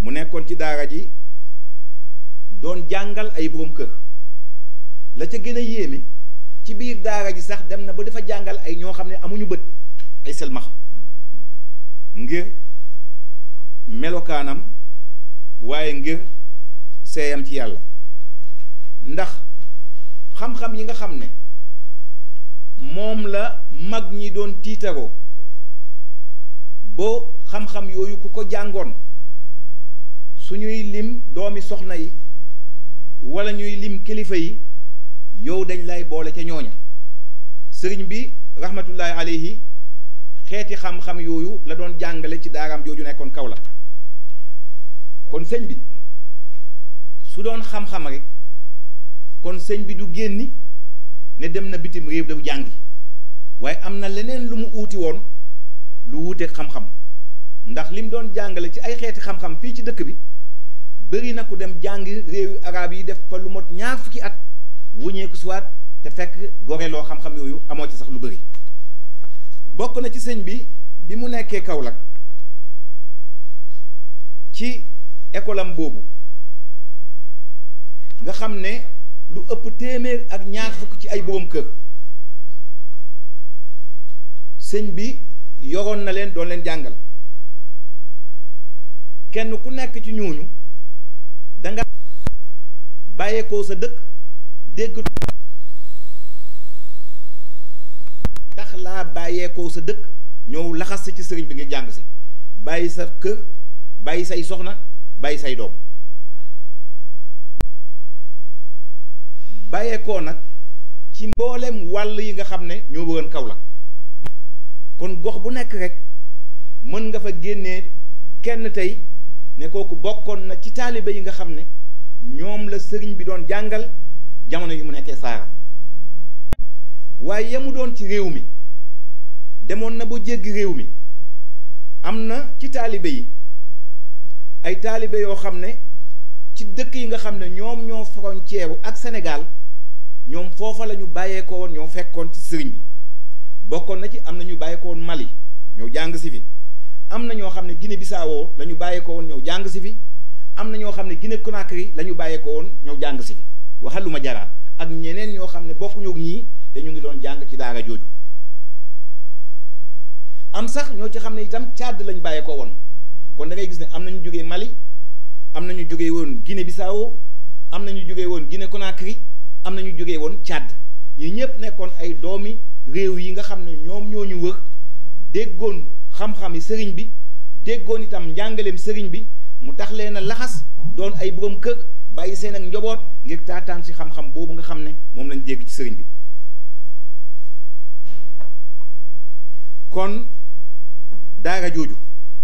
mu nekkoon ci daara ji doon jàngal ay boroom kër la ca gën a yéeme ci biir daara ji sax dem na ba dafa jàngal ay ñoo xam ne amuñu bët ay selmax ngir melokaanam waaye ngir seeyam ci yàlla ndax xam-xam yi nga xam ne moom la mag ñi doon tiitaroo boo xam-xam yooyu ku ko jàngoon suñuy lim doomi soxna yi wala ñuy lim kilifa yi yow dañ lay boole ca ñooña sëriñ bi rahmatullahi alayhi xeeti xam-xam yooyu la doon jàngale ci daaraam jooju nekkoon kaw la kon sëñ bi su doon xam-xam rek kon sëñ bi du génni ne dem na bitim réew dafa jàngi waaye am na leneen lu mu uuti woon lu wuuteeg xam-xam ndax lim doon jàngale ci ay xeeti xam-xam fii ci dëkk bi bëri na ku dem jàngi réewu arab yi def fa lu mot ñaar fukki at wuñeeku siwaat te fekk goreloo xam-xam yooyu amoo ci sax lu bëri bokk na ci sëñ bi bi mu nekkee Kaolack ci école am boobu nga xam ne lu ëpp téeméer ak ñaar fukk ci ay boroom kër sëñ bi yoroon na leen doon leen jàngal kenn ku nekk ci ñooñu danga bàyyeekoo sa dëkk dégg tax laa bàyyeekoo sa dëkk ñëw laxas si ci sëriñ bi nga jàng si bàyyi sa kër bàyyi say soxna bàyyi say doom bàyyeekoo nag ci mboolem wàll yi nga xam ne ñoo wëroon kaw la kon gox bu nekk rek mën nga fa génnee kenn tey ne kooku bokkoon na ci taalibe yi nga xam ne ñoom la sëriñ bi doon jàngal jamono yi mu nekkee saara waaye yamu doon ci réew mi demoon na ba jéggi réew mi am na ci taalibe yi ay taalibe yoo xam ne ci dëkk yi nga xam ne ñoom ñoo frontière ak Sénégal ñoom foofa la ñu bàyyeekoo woon ñoo fekkoon ci sëriñ bi bokkoon na ci am na ñu bàyyeekoo woon Mali ñoo jàng si fi am na ñoo xam ne Guinée Bissau la ñu bàyyeekoo woon ñoo jàng si fi am na ñoo xam ne Guinée Conakry la ñu bàyyeekoo woon ñoo jàng si fi waxaluma jaraa ak ñeneen ñoo xam ne bokkuñu ak ñii te ñu ngi doon jàng ci daara jooju am sax ñoo ci xam ne itam Tchad lañ bàyyeekoo woon kon da ngay gis ne am na ñu jógee Mali am na ñu jógee woon Guinée Bissau am na ñu jógee woon Guinée Conakry am na ñu jógee woon Tchad ñi ñëpp nekkoon ay doomi réew yi nga xam ne ñoom ñoo ñu wër déggoon xam-xami sëriñ bi déggoon itam njàngaleem sëriñ bi mu tax leen a laxas doon ay borom kër bàyyi seen ak njaboot ngir taataan si xam-xam boobu nga xam ne moom lañ dégg ci sëriñ bi kon daara jooju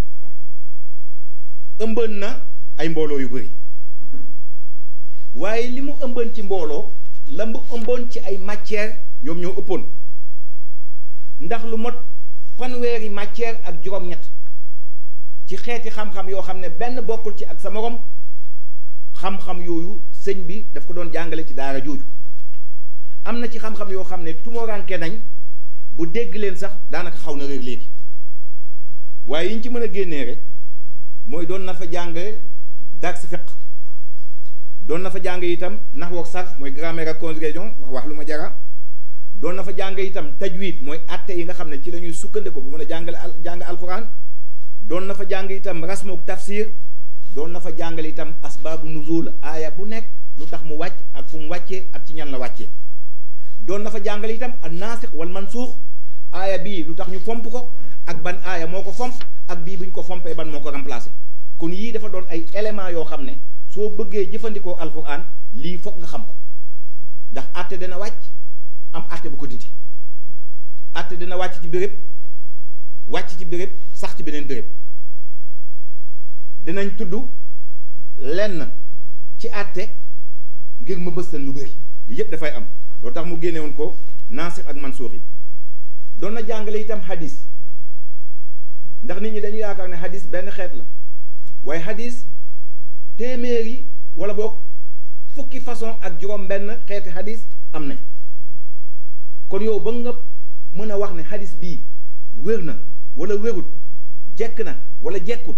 ëmbën na ay mbooloo yu bari waaye li mu ëmbën ci mbooloo la mu ëmboon ci ay matière ñoom ñoo ëppoon ndax lu mot fanweeri matière ak juróom-ñett ci xeeti xam-xam yoo xam ne benn bokkul ci ak sa morom xam-xam yooyu sëñ bi daf ko doon jàngale ci daara jooju am na ci xam-xam yoo xam ne tumoranke nañ bu dégg leen sax daanaka xaw na réer léegi waaye yi ñu ci mën a génnee rek mooy doon na fa jàng dars fiq doon na fa jàng itam naxwu ak sarf mooy grammaire ak conjugation wax wax lu ma jara doon na fa jàng itam tajwid mooy atte yi nga xam ne ci la ñuy sukkandiku bu mën a jàngale al jàng alquran doon na fa jàng itam rasmuk tafsir doon na fa jàngale itam asbaabu nuzul aaya bu nekk lu tax mu wàcc ak fu mu wàccee ak ci ñan la wàccee doon na fa jàngale itam an naasix wal mansuux aaya bii lu tax ñu fomp ko ak ban aaya moo ko fomp ak bii bu ñu ko fompee ban moo ko remplacé kon yii dafa doon ay éléments yoo xam ne soo bëggee jëfandikoo alquran lii foog nga xam ko ndax àtte dana wàcc am àtte bu ko dindi àtte dina wàcc ci béréb wàcc ci béréb sax ci beneen béréb dinañ tudd lenn ci àtte ngir ma bëstal lu bëri lii yépp dafay am loolu tax mu génne woon ko naasix ak mansuux yi doon na jàngale itam hadis ndax nit ñi dañu yaakaar ne hadis benn xeet la waaye hadis téeméeri wala boog fukki façon ak juróom benn xeeti hadis am nañ kon yow ba nga mën a wax ne hadis bii wér na wala wérut jekk na wala jekkut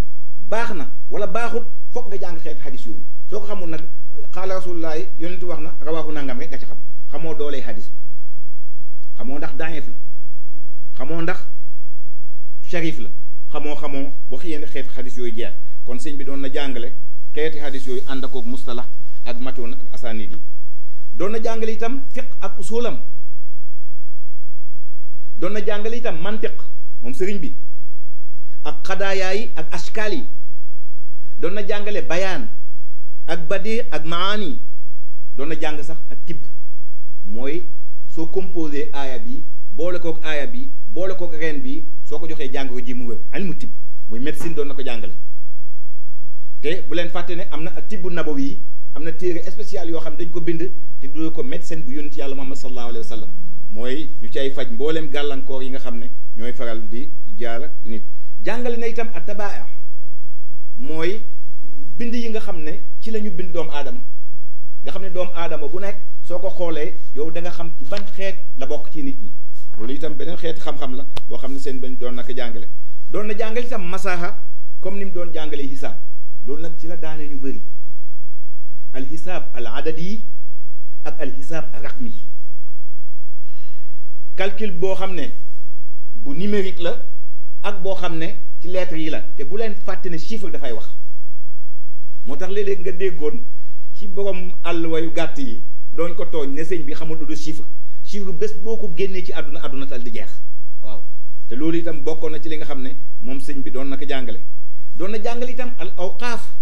baax na wala baaxut foog nga jàng xeeti xadis yooyu soo ko xamul nag xaala rasulullahi yonentu wax na rawaahu nangam rek nga ci xam xamoo doolee xadis bi xamoo ndax daif la xamoo ndax sharif la xamoo xamoo wax yéen xeeti xadis yooyu jeex kon sëñ bi doon na jàngale xeeti xadis yooyu ànd akoog mustalax ak matoon ak asanid yi doon na jàngale itam fiq ak usulam doon na jàngale itam mantiq moom sëriñ bi ak xadaayaa yi ak ashkaal yi doon na jàngale bayaan ak badi ak maani doon na jàng sax ak tibb mooy soo composé aaya bi boole kook aaya bi boole kook reen bi soo ko joxee jàng ko ji mu wér ilmu tibb muy médecine doon na ko jàngale te bu leen fàtte ne am na ak tibb nabawi yi am na téere spécial yoo xam ne dañ ko bind te du ko médecine bu yonent yàlla Muhammad sallallahu alayhi wa sallam mooy ñu ci ay faj mbooleem gàllankoor yi nga xam ne ñooy faral di jaar nit jàngale na itam at tabaa mooy bind yi nga xam ne ci la ñu bind doomu aadama nga xam ne doomu aadama bu nekk soo ko xoolee yow da nga xam ci ban xeet la bokk ci nit ñi loolu itam beneen xeeti xam-xam la boo xam ne seen bañ doon na ko jàngale doon na jàngale itam masaha comme ni mu doon jàngalee hisaab loolu nag ci la daane ñu bëri al hisaab al adadi yi ak al hisaab al raqmi yi calcul boo xam ne bu numérique la ak boo xam ne ci lettres yi la te bu leen fàtte ne chiffre dafay wax moo tax léeg-léeg nga déggoon ci borom àll wayu gàtt yi dooñ ko tooñ ne sëñ bi xamul lu du chiffre chiffre bés boo ko génnee ci àdduna àdduna tal di jeex waaw te loolu itam bokkoon na ci li nga xam ne moom sëñ bi doon na ko jàngale doon na jàngale itam al awqaaf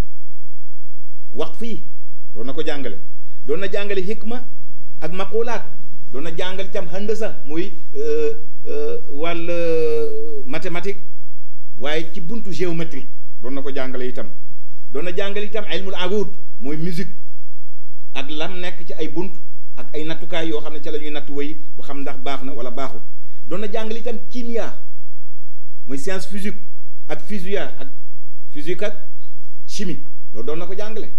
waqf yi doon na ko jàngale doon na jàngale hikma ak maqulaat doon na jàngale itam handasa muy wàll mathématique waaye ci buntu géométrique doon na ko jàngale itam doon na jàngale itam ilmul arud mooy musique ak lam nekk ci ay bunt ak ay nattukaay yoo xam ne ca la ñuy nattu wéy bu xam ndax baax na wala baaxul doon na jàngale itam kimia mooy science physique ak physique ak physique ak chimie loolu doon na ko jàngale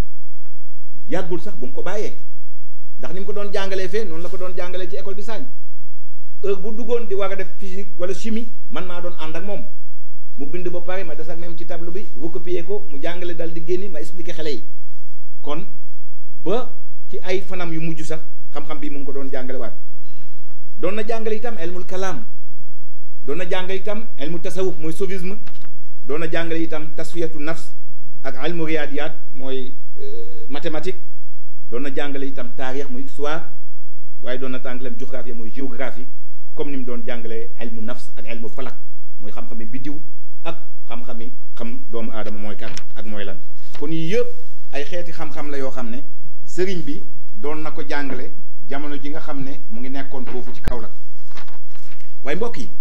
yàggul sax bu mu ko bàyyee ndax ni mu ko doon jàngalee fee noonu la ko doon jàngalee ci école bi saañ heure bu duggoon di war a def physique wala chimie man maa doon ànd ak moom mu bind ba pare ma des ak même ci tableau bi recopier ko mu jàngale dal di génni ma expliquer xale yi kon ba ci ay fanam yu mujj sax xam-xam bi mu ngi ko doon jàngale waat doon na jàngale itam elmul kalaam doon na jàngale itam elmu tasawuf mooy soufisme doon na jàngale itam tasfiyatu nafs ak elmu riyadiyat mooy mathématique doon na jàngale itam taarix muy histoire waaye doon na tàngaleem géographie mooy géographie comme ni mu doon jàngalee elmu nafs ak elmu falak mooy xam-xami biddiw ak xam-xami xam doomu aadama mooy kan ak mooy lan kon yii yëpp ay xeeti xam-xam la yoo xam ne sëriñ bi doon na ko jàngale jamono ji nga xam ne mu ngi nekkoon foofu ci Kaolack waaye mbokk yi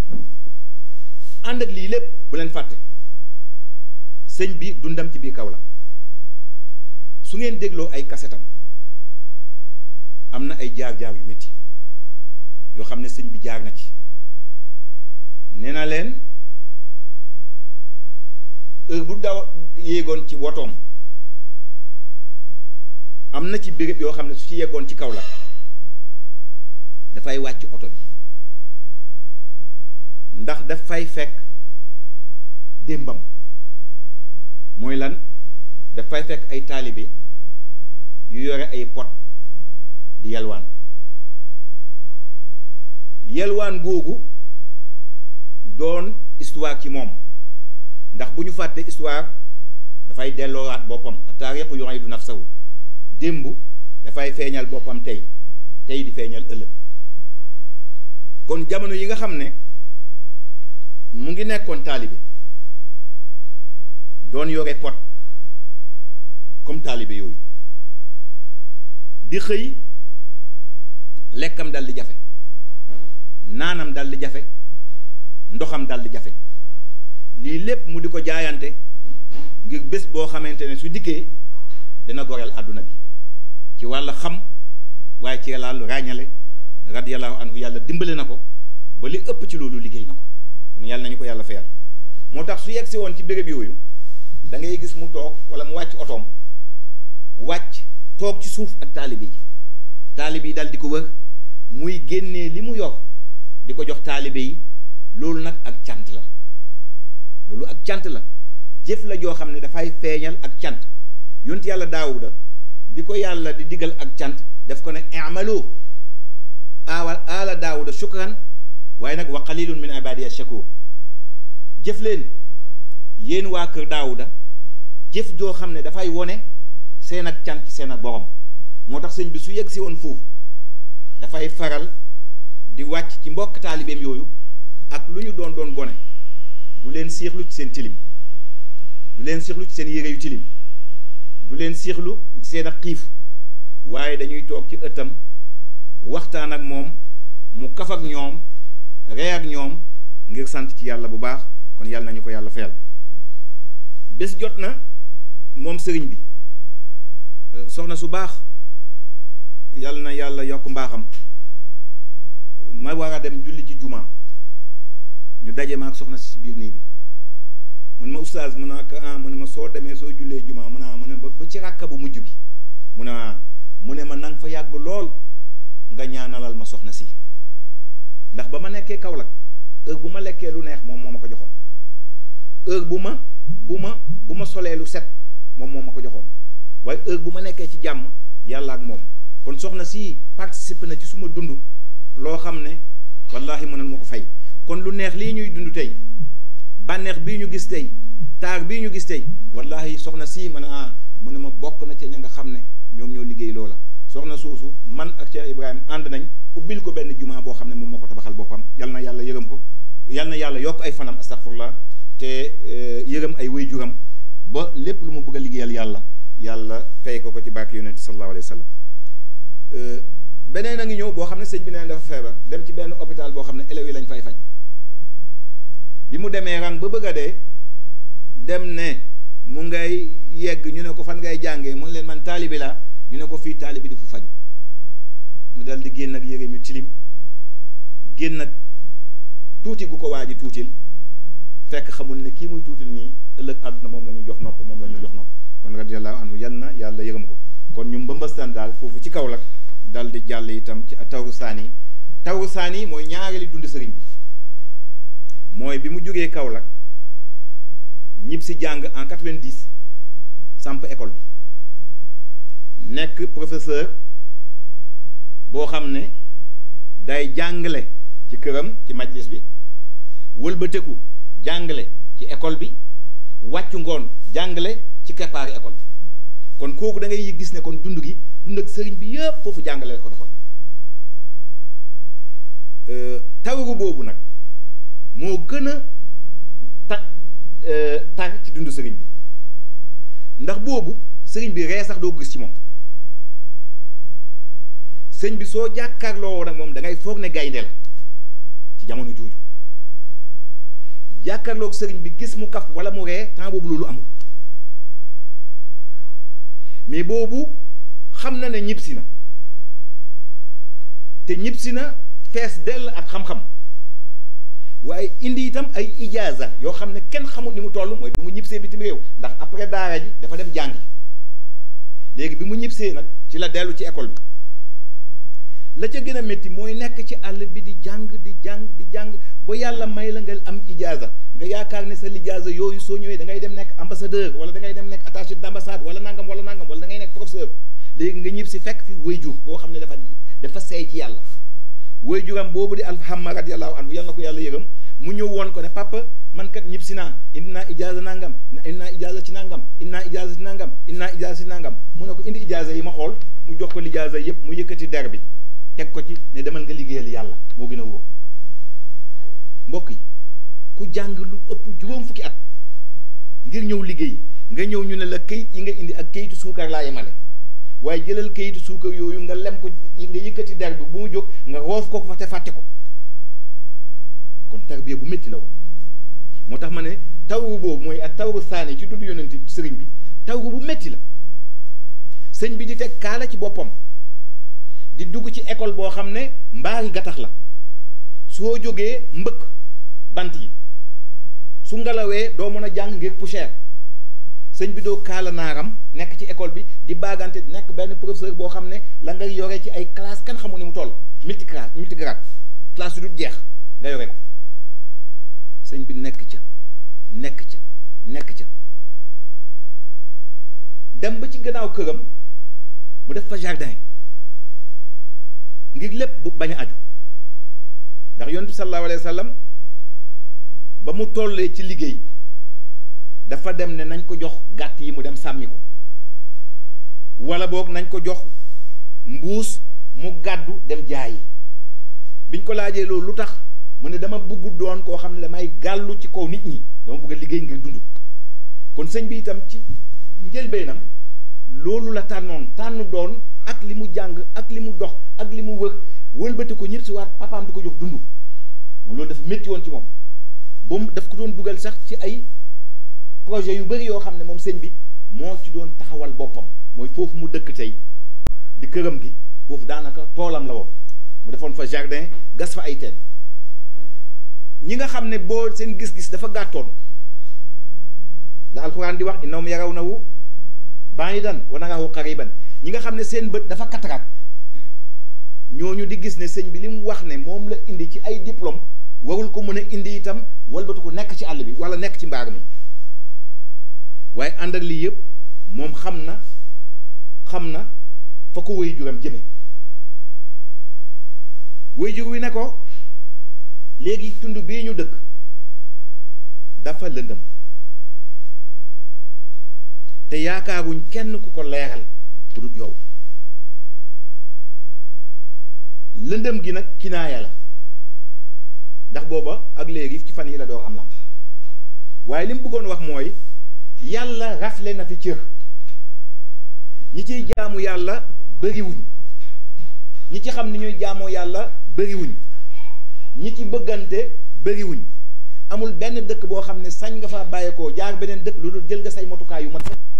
ànd ak lii lépp bu leen fàtte sëñ bi dundam ci biir Kaolack su ngeen dégloo ay kasetam am na ay jaar-jaar yu métti yoo xam ne sëñ bi jaar na ci nee na leen heure bu daw yéegoon ci wotoom am na ci béréb yoo xam ne su ci yeggoon ci kaw la dafay wàcc oto bi ndax daf fay fekk démbam mooy lan daf fay fekk ay taalibe yu yore ay pot di yelwaan yelwaan googu doon histoire ci moom ndax bu ñu fàtte histoire dafay delloowaat boppam taarixu yu'iidu nafsahu démb dafay feeñal boppam tey tey di feeñal ëllëg kon jamono yi nga xam ne mu ngi nekkoon taalibe doon yore pot comme taalibe yooyu di xëy lekkam dal di jafe naanam dal di jafe ndoxam dal di jafe lii lépp mu di ko jaayante ngir bés boo xamante ne su dikkee dina goreel àdduna bi ci wàll xam waaye ci wàllu ràññale radiyallahu anhu yàlla dimbale na ko ba li ëpp ci loolu liggéey na ko kon yàlla nañu ko yàlla fayal moo tax su yegg si woon ci béréb yooyu da ngay gis mu toog wala mu wàcc otoom wàcc toog ci suuf ak taalibe yi taalibe yi dal di ko wër muy génnee li mu yor di ko jox taalibe yi loolu nag ak cant la loolu ak cant la jëf la joo xam ne dafay feeñal ak cant yonent yàlla daawuda bi ko yàlla di digal ak cant daf ko ne i'malu awa ala daawuda shukran waaye nag wa qalilun min ibadiya shakur jëf leen yéen waa kër daawuda jëf joo xam ne dafay wone seen ak cant seen ak borom moo tax sëñ bi su yegg si woon foofu dafay faral di wàcc ci mbokk taalibeem yooyu ak lu ñu doon doon gone du leen siixlu ci seen tilim du leen siixlu ci seen yére yu tilim du leen siixlu ci seen ak xiif waaye dañuy toog ci ëttam waxtaan ak moom mu kaf ak ñoom ree ak ñoom ngir sant ci yàlla bu baax kon yàlla nañu ko yàlla fayal bés jot na moom sëriñ bi soxna su baax yàlla na yàlla yokk mbaaxam ma war a dem julli ci jumaa ñu daje ma ak soxna si biir néeg bi mu ne ma oustaz mu ne ah mu ne ma soo demee soo jullee jumaa mu ne mu ne ba ci ràkka bu mujj bi mu ne mu ne ma nang fa yàgg lool nga ñaanalal ma soxna si ndax ba ma nekkee Kaolack heure bu ma lekkee lu neex moom moo ma ko joxoon heure bu ma bu ma bu ma solee lu set moom moo ma ko joxoon waaye heure bu ma nekkee ci jàmm yàlla ak moom kon soxna si participe na ci suma dund loo xam ne wallahi mënal ma ko fay kon lu neex lii ñuy dund tey bànneex bii ñu gis tey taar bii ñu gis tey wallahi soxna si man a mu ne ma bokk na ca ña nga xam ne ñoom ñoo liggéey loola soxna soosu man ak Cheikh Ibrahima ànd nañ ubbil ko benn jumaa boo xam ne moom moo ko tabaxal boppam yal na yàlla yërëm ko yal na yàlla yokk ay fanam astaghfirullah te yërëm ay wayjuram ba lépp lu mu bëgg a liggéeyal yàlla yàlla fay ko ko ci barke yonent sallallahu alayhi wa sallam beneen a ngi ñëw boo xam ne sëñ bi neen dafa feebar dem ci benn hôpital boo xam ne élèves yi lañ fay faj bi mu demee rang ba bëgg a dee dem ne mu ngay yegg ñu ne ko fan ngay jàngee mu ne leen man taalibi laa ñu ne ko fii taalibi di fu faju mu dal di génn ak yére mi tilim génn ak tuuti gu ko waa ji tuutil fekk xamul ne kii muy tuutil nii ëllëg àdduna moom la ñu jox nopp moom la ñu jox nopp kon radiyallahu anhu yal na yàlla yërëm ko kon ñu mbëmbastaan daal foofu ci Kaolack dal di jàll itam ci tawru saani tawru saani mooy ñaareeli dund sëriñ bi mooy bi mu jógee Kaolack ñib si jàng en 90 samp école bi nekk professeur boo xam ne day jàngale ci këram ci majlis bi wëlbateku jàngale ci école bi wàccu ngoon jàngale ci keppaari école bi kon kooku da ngay gis ne kon dund gi dund ak sëriñ bi yëpp foofu jàngale ko defoon tawaru boobu nag moo gën a ta tar ci dund sëriñ bi ndax boobu sëriñ bi ree sax doo ko gis ci moom sëñ bi soo jàkkaarloo nag moom da ngay foog ne gaynde la ci jamono jooju jàkkaarloog sëriñ bi gis mu kaf wala mu ree temps boobu loolu amul mais boobu xam na ne ñibbisi na te ñibbisi na fees dell ak xam-xam waaye indi itam ay ijaaza yoo xam ne kenn xamul ni mu toll mooy bi mu ñibbisee bitim réew ndax après daara ji dafa dem jàngi léegi bi mu ñibbisee nag ci la dellu ci école bi la ca gën a métti mooy nekk ci àll bi di jàng di jàng di jàng ba yàlla may la nga am ijaaza nga yaakaar ne sa lijaaza yooyu soo ñëwee da ngay dem nekk ambassadeur wala da ngay dem nekk attaché d'ambassade wala nangam wala nangam wala da ngay nekk professeur léegi nga ñib si fekk fi wayjur boo xam ne dafa dafa seey ci yàlla wayjuram boobu di alhamma radiyallahu anhu yàlla na ko yàlla yërëm mu ñëw woon ko ne papa man kat ñib si naa indi naa ijaaza nangam indi naa ijaaza ci nangam indi naa ijaaza ci nangam indi naa ijaaza ci nangam mu ne ko indi ijaaza yi ma xool mu jox ko lijaaza yépp mu yëkkati der bi teg ko ci ne demal nga liggéeyal yàlla moo gën a wóor mbokk yi ku jàng lu ëpp juróom fukki at ngir ñëw liggéey nga ñëw ñu ne la kayit yi nga indi ak kayitu suukar laa yemale waaye jëlal kayitu suukar yooyu nga lem ko nga yëkkati der bi bu mu jóg nga roof ko fa te fàtte ko kon tarbiya bu métti la woon moo tax ma ne tawru boobu mooy ak tawru saani ci dund yonent sëriñ bi tawru bu métti la sëñ bi di teg kaala ci boppam di dugg ci école boo xam ne mbaari gattax la soo jógee mbëkk bant yi su ngelawee doo mën a jàng ngir poussière sëñ bi doo kaala naaram nekk ci école bi di baagante nekk benn professeur boo xam ne la nga yore ci ay classe kan xamul ni mu toll multigrade multigrade classe yu dul jeex nga yore ko sëñ bi nekk ca nekk ca nekk ca dem ba ci gannaaw këram mu def fa jardin ngir lépp bu bañ a aju ndax yonent bi sallallahu alayhi wa sallam ba mu tollee ci liggéey dafa dem ne nañ ko jox gàtt yi mu dem sàmmi ko wala boog nañ ko jox mbuus mu gàddu dem jaayi biñ ko laajee loolu lu tax mu ne dama bëgg doon koo xam ne damay gàllu ci kaw nit ñi dama bëgg a liggéey ngir dund kon sëñ bi itam ci njëlbeenam loolu la tànnoon tànn doon ak li mu jàng ak li mu dox ak li mu wër wëlbati ko ñëpp si waat papaam di ko jox dund moom loolu dafa métti woon ci moom ba mu daf ko doon dugal sax ci ay projet yu bëri yoo xam ne moom sëñ bi moo ci doon taxawal boppam mooy foofu mu dëkk tey di këram gi foofu daanaka toolam la woon mu defoon fa jardin gas fa ay teen ñi nga xam ne boo seen gis-gis dafa gàttoon la alxuraan di wax innahum yarawnahu ba'idan wa narahu qariban ñi nga xam ne seen bët dafa kataraat ñooñu di gis ne sëñ bi li mu wax ne moom la indi ci ay diplôme warul ko mën a indi itam walbatu ko nekk ci àll bi wala nekk ci mbaar mi waaye ànd ak lii yëpp moom xam na xam na fa ko wéy juram jëme wéy jur wi ne ko léegi tund bii ñu dëkk dafa lëndëm te yaakaaruñ kenn ku ko leeral ku dut yow lëndëm gi nag kinaaya la ndax booba ak léegi ci fan yi la door am lam waaye li mu bëggoon wax mooy yàlla rafle na fi cër ñi ciy jaamu yàlla bëriwuñ ñi ci xam ni ñuy jaamoo yàlla bëriwuñ ñi ci bëggante bëriwuñ amul benn dëkk boo xam ne sañ nga fa bàyyeekoo jaar beneen dëkk lu dul jël nga say motukaay yu mat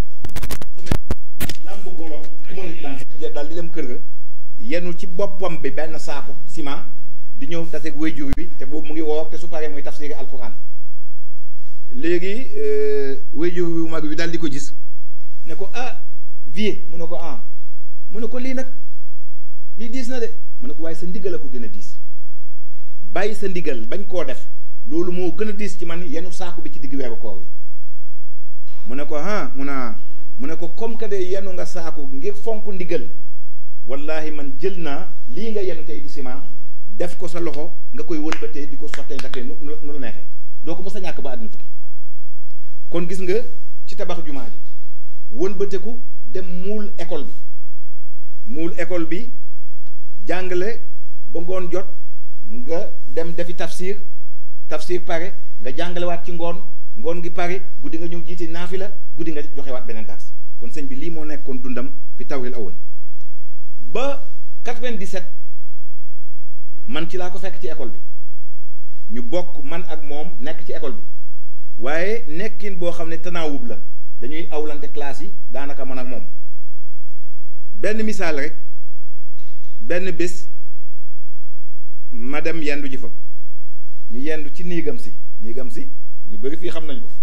làmb golo dal di dem kër ga yenu ci boppam bi benn saako ciment di ñëw taseeg wayjur wi te boobu mu ngi woor te su paree mooy tafsiri alquran léegi wayjur wi mag wi daal di ko gis ne ko ah vie mu ne ko ah mu ne ko lii nag lii diis na de mu ne ko waaye sa ndigal a ko gën a diis bàyyi sa ndigal bañ koo def loolu moo gën a diis ci man yenu saako bi ci digg weeru koor wi mu ne ko ah mu ne mu ne ko comme que de yenu nga saako ngir fonk ndigal wallahi man jël naa lii nga yenu tey di ciment def ko sa loxo nga koy wëlbatee di ko sottee ndaxte nu nu la neexee doo ko mës a ñàkk ba àdduna tukki kon gis nga ci tabax jumaa ji wëlbateku dem muul école bi muul école bi jàngale ba ngoon jot nga dem defi tafsir tafsir pare nga jàngalewaat ci ngoon ngoon gi pare guddi nga ñëw jiite naafi la guddi nga joxewaat beneen dars kon sëñ bi lii moo nekkoon dundam fi tawril awal ba 97 man ci laa ko fekk ci école bi ñu bokk man ak moom nekk ci école bi waaye nekkin boo xam ne tanaawub la dañuy awlante classe yi daanaka man ak moom benn misaal rek benn bés ma dem yendu ji fa ñu yendu ci niigam si niigam si ñu bëri fii xam nañ ko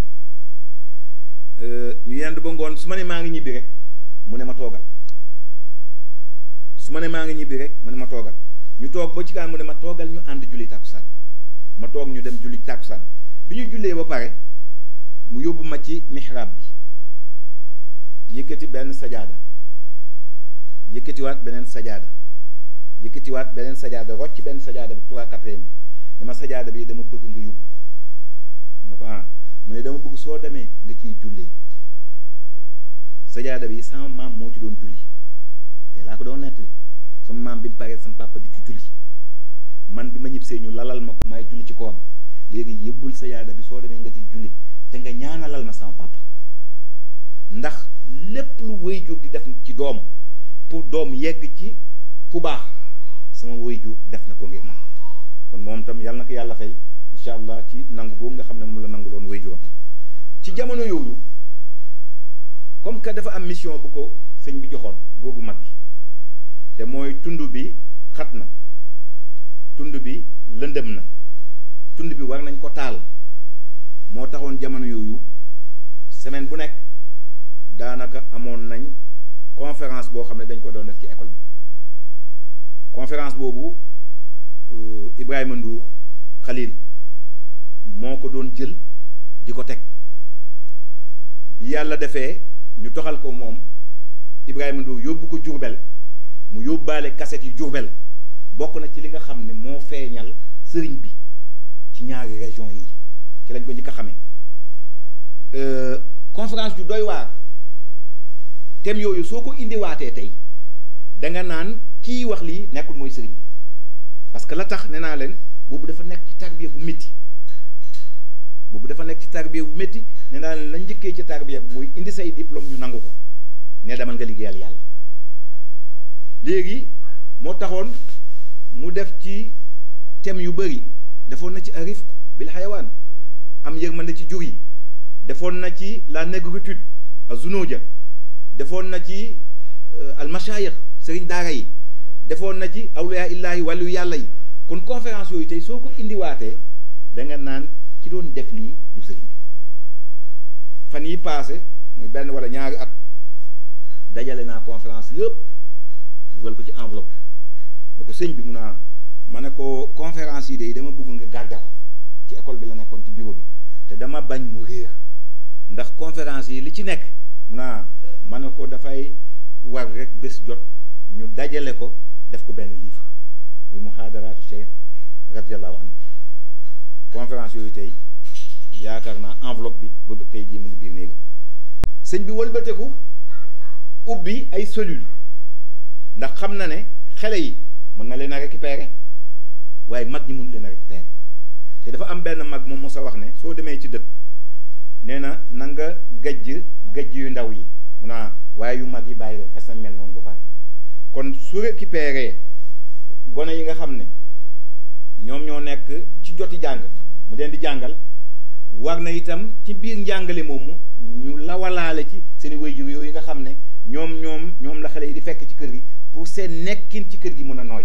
ñu yendu ba ngoon su ma ne maa ngi ñibbi rek mu ne ma toogal su ma ne maa ngi ñibbi rek mu ne ma toogal ñu toog ba ci kaan mu ne ma toogal ñu ànd julli tàkkusaan ma toog ñu dem julli tàkkusaan bi ñu jullee ba pare mu yóbbu ma ci mihrab bi yëkkati benn sajaada yëkkatiwaat beneen sajaada yëkkatiwaat beneen sajaada rocc benn sajaada bi trois quatrième bi dama sajaada bi dama bëgg nga yóbbu ko mu ne ko ah mu ne dama bëgg soo demee nga ciy jullee sajaada bi sama maam moo ci doon julli te laa ko doon nettali sama maam bi mu paree sama papa di ci julli man bi ma ñibbisee ñu lalal ma ko may julli ci kawam léegi yëbbul sajaada bi soo demee nga ciy julli te nga ñaanalal ma sama papa ndax lépp lu waajur di def ci doom pour doom yegg ci fu baax sama waajur def na ko ngir man kon moom tam yàlla na ko yàlla fay incha allah ci nangu googu nga xam ne moom la nangu loon waajuram ci jamono yooyu comme que dafa am mission bu ko sëñ bi joxoon googu mag gi te mooy tund bi xat na tund bi lëndëm na tund bi war nañ ko taal moo taxoon jamono yooyu semaine bu nekk daanaka amoon nañ conférence boo xam ne dañ ko doon def ci école bi conférence boobu Ibrahima Ndour Khalil moo ko doon jël di ko teg bi yàlla defee ñu toxal ko moom Ibrahima Ndour yóbbu ko Jurbel mu yóbbaale kaset yi Jurbel bokk na ci li nga xam ne moo feeñal sëriñ bi ci ñaari région yi ci lañ ko njëkk a xamee conférence yu doy waar thème yooyu soo ko indiwaatee tey da nga naan kii wax lii nekkul mooy sëriñ bi parce que la tax nee naa leen boobu dafa nekk ci tarbiya bu métti boobu dafa nekk ci tarbiya bu métti nee naa leen la njëkkee ci tarbiya bi mooy indi say diplôme ñu nangu ko ne demal nga liggéeyal yàlla léegi moo taxoon mu def ci thème yu bëri defoon na ci arif bil xayawaan am yërmande ci jur yi defoon na ci la négritude azunoja defoon na ci almashayikh sëriñ daara yi defoon na ci awliya illaahi wàllu yàlla yi kon conférence yooyu tey soo ko indiwaatee da nga naan ki doon def lii du sëriñ bi fan yi paase muy benn wala ñaari at dajale naa conférence yëpp dugal ko ci enveloppe ne ko sëñ bi mun naa ma ne ko conférence yi de dama bëgg nga garder ko ci école bi la nekkoon ci bureau bi te dama bañ mu réer ndax conférence yi li ci nekk mun naa ma ne ko dafay war rek bés jot ñu dajale ko def ko benn livre muy muhaadaraatu cheikh radiallahu anhu conférence yooyu tey yaakaar naa enveloppe bi ba tey jii mu ngi biir néegam sëñ bi wëlbateku ubbi ay cellules ndax xam na ne xale yi mën na leen a récupérer waaye mag ñi mun leen a récupérer te dafa am benn mag moom mos a wax ne soo demee ci dëkk nee na na nga gajj gajj yu ndaw yi mun naa waaye yu mag yi bàyyi leen xes nañ mel noonu ba pare kon su récupérer gone yi nga xam ne ñoom ñoo nekk ci joti jàng mu leen di jàngal war na itam ci biir njàngale moomu ñu lawalaale ci seen i waajur yooyu nga xam ne ñoom ñoom ñoom la xale yi di fekk ci kër gi pour seen nekkin ci kër gi mën a nooy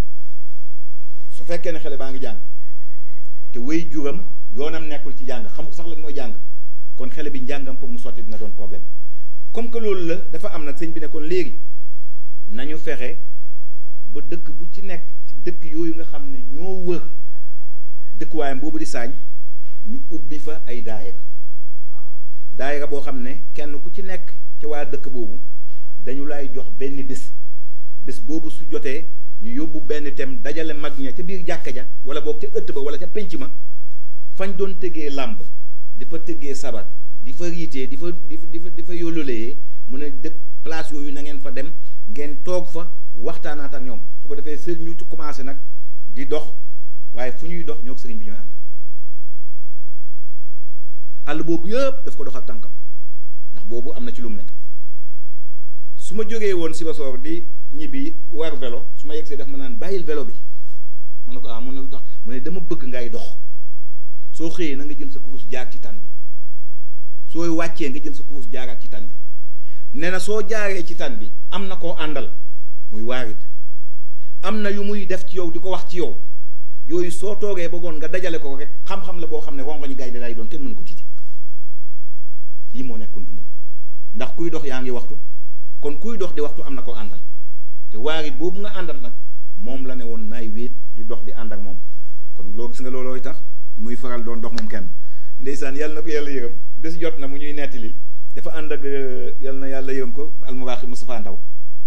su fekkee ne xale baa ngi jàng te waajuram yoonam nekkul ci jàng xamul sax lan mooy jàng kon xale bi njàngam pour mu sotti dina doon problème comme que loolu la dafa am nag sëñ bi ne kon léegi nañu fexe ba dëkk bu ci nekk ci dëkk yooyu nga xam ne ñoo wër dëkkuwaayam boobu di saañ ñu ubbi fa ay daayira daayira boo xam ne kenn ku ci nekk ci waa dëkk boobu dañu lay jox benn bés bés boobu su jotee ñu yóbbu benn thème dajale mag ña ca biir jàkka ja wala boog ca ëtt ba wala ca penc ma fañ doon tëggee làmb di fa tëggee sabar di fa riitee di fa di fa di fa di fa yólloolee mu ne dëkk place yooyu na ngeen fa dem ngeen toog fa waxtaanaat ak ñoom su ko defee sëriñ ñu ci commencé nag di dox waaye fu ñuy dox ñoo sëriñ bi ñooy ànd àll boobu yëpp daf ko dox ak tànkam ndax boobu am na ci lu mu nekk su ma jógee woon si basoor di ñibbi war vélo su ma yegsee daf ma naan bàyyil vélo bi ma ne ko ah mu ne tax mu ne dama bëgg ngay dox soo xëyee na nga jël sa kurus jaar ci tan bi sooy wàccee nga jël sa kurus jaaraat ci tan bi nee na soo jaaree ci tan bi am na koo àndal muy waarit am na yu muy def ci yow di ko wax ci yow yooyu soo toogee bëggoon nga dajale ko rek xam-xam la boo xam ne rongoñu gaynde lay doon kenn mënu ko titi lii moo nekkoon dundam ndax kuy dox yaa ngi waxtu kon kuy dox di waxtu am na ko àndal te waarit boobu nga àndal nag moom la ne woon naay wéet di dox di ànd ak moom kon loo gis nga loolooy tax muy faral doon dox moom kenn ndeysaan yàlla na ko yàlla yërëm bés jot na mu ñuy nettali dafa ànd ak yàlla na yàlla yërëm ko almuraaxi Moustapha Ndaw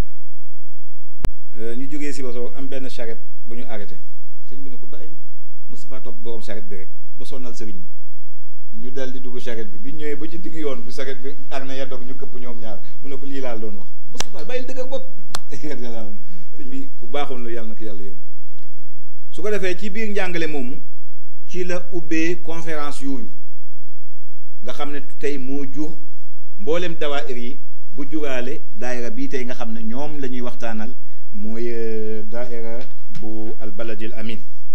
ñu jógee si basoo am benn charrette bu ñu arrêté sëñ bi ne ko bàyyi Moustapha topp borom charrette bi rek ba sonnal sëriñ bi ñu dal di dugg charrette bi bi ñëwee ba ci digg yoon bi charrette bi ar na yaddoog ñu këpp ñoom ñaar mu ne ko lii laal doon wax Moustapha bàyyil dëgg ak bopp sëñ bi ku baaxoon lu yàlla na ko yàlla yërëm su ko defee ci biir njàngale moomu ci la ubbee conférence yooyu nga xam ne tey moo jur mboolem dawaayir yi bu juraale daayira bii tey nga xam ne ñoom la ñuy waxtaanal mooy daayira bu albaladil amin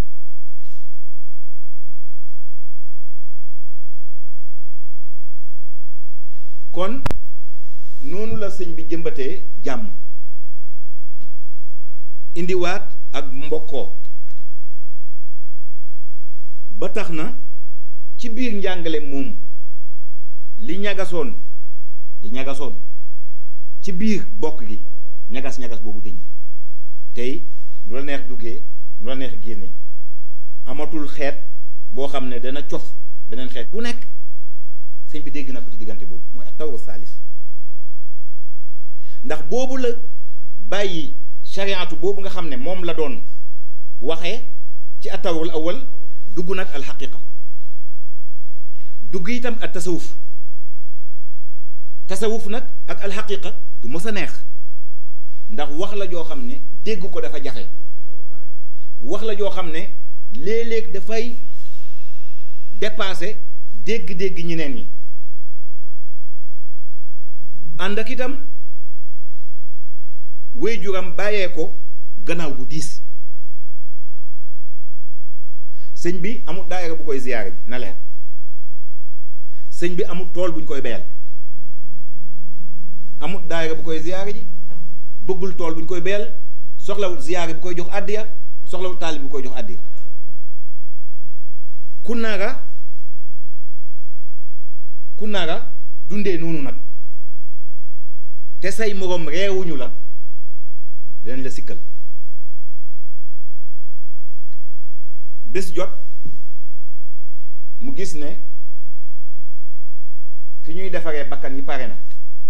kon noonu la sëñ bi jëmbatee jàmm indiwaat ak mbokkoo ba tax na ci biir njàngale moomu li ñagasoon li ñagasoon ci biir bokk gi ñagas-ñagas boobu dëñ tey nu la neex duggee nu la neex génnee amatul xeet boo xam ne dana cof beneen xeet bu nekk sëñ bi dégg na ko ci diggante boobu mooy ak tawru saalis ndax boobu la bàyyi shariatu boobu nga xam ne moom la doon waxee ci atawul awal dugg nag alxaqiqa dugg itam ak tasawuf tasawuf nag ak alxaqiqa du mës a neex ndax wax la joo xam ne dégg ko dafa jafe wax la joo xam ne léeg-léeg dafay dépasser dégg-dégg ñeneen ñi ànd ak itam waajuram bàyyee ko gannaaw gu diis sëñ bi amul daayira bu koy ziyaare ji na leer sëñ bi amul tool bu ñu koy beyal amul daayira bu koy ziyaare ji bëggul tool bu ñu koy beyal soxlawul ziyaare bu koy jox àddiya soxlawul taalib bu koy jox àddiya ku nara ku nara dundee noonu nag te say moroom reewuñu la dinañ la sikkal bés jot mu gis ne fi ñuy defaree bakkan yi pare na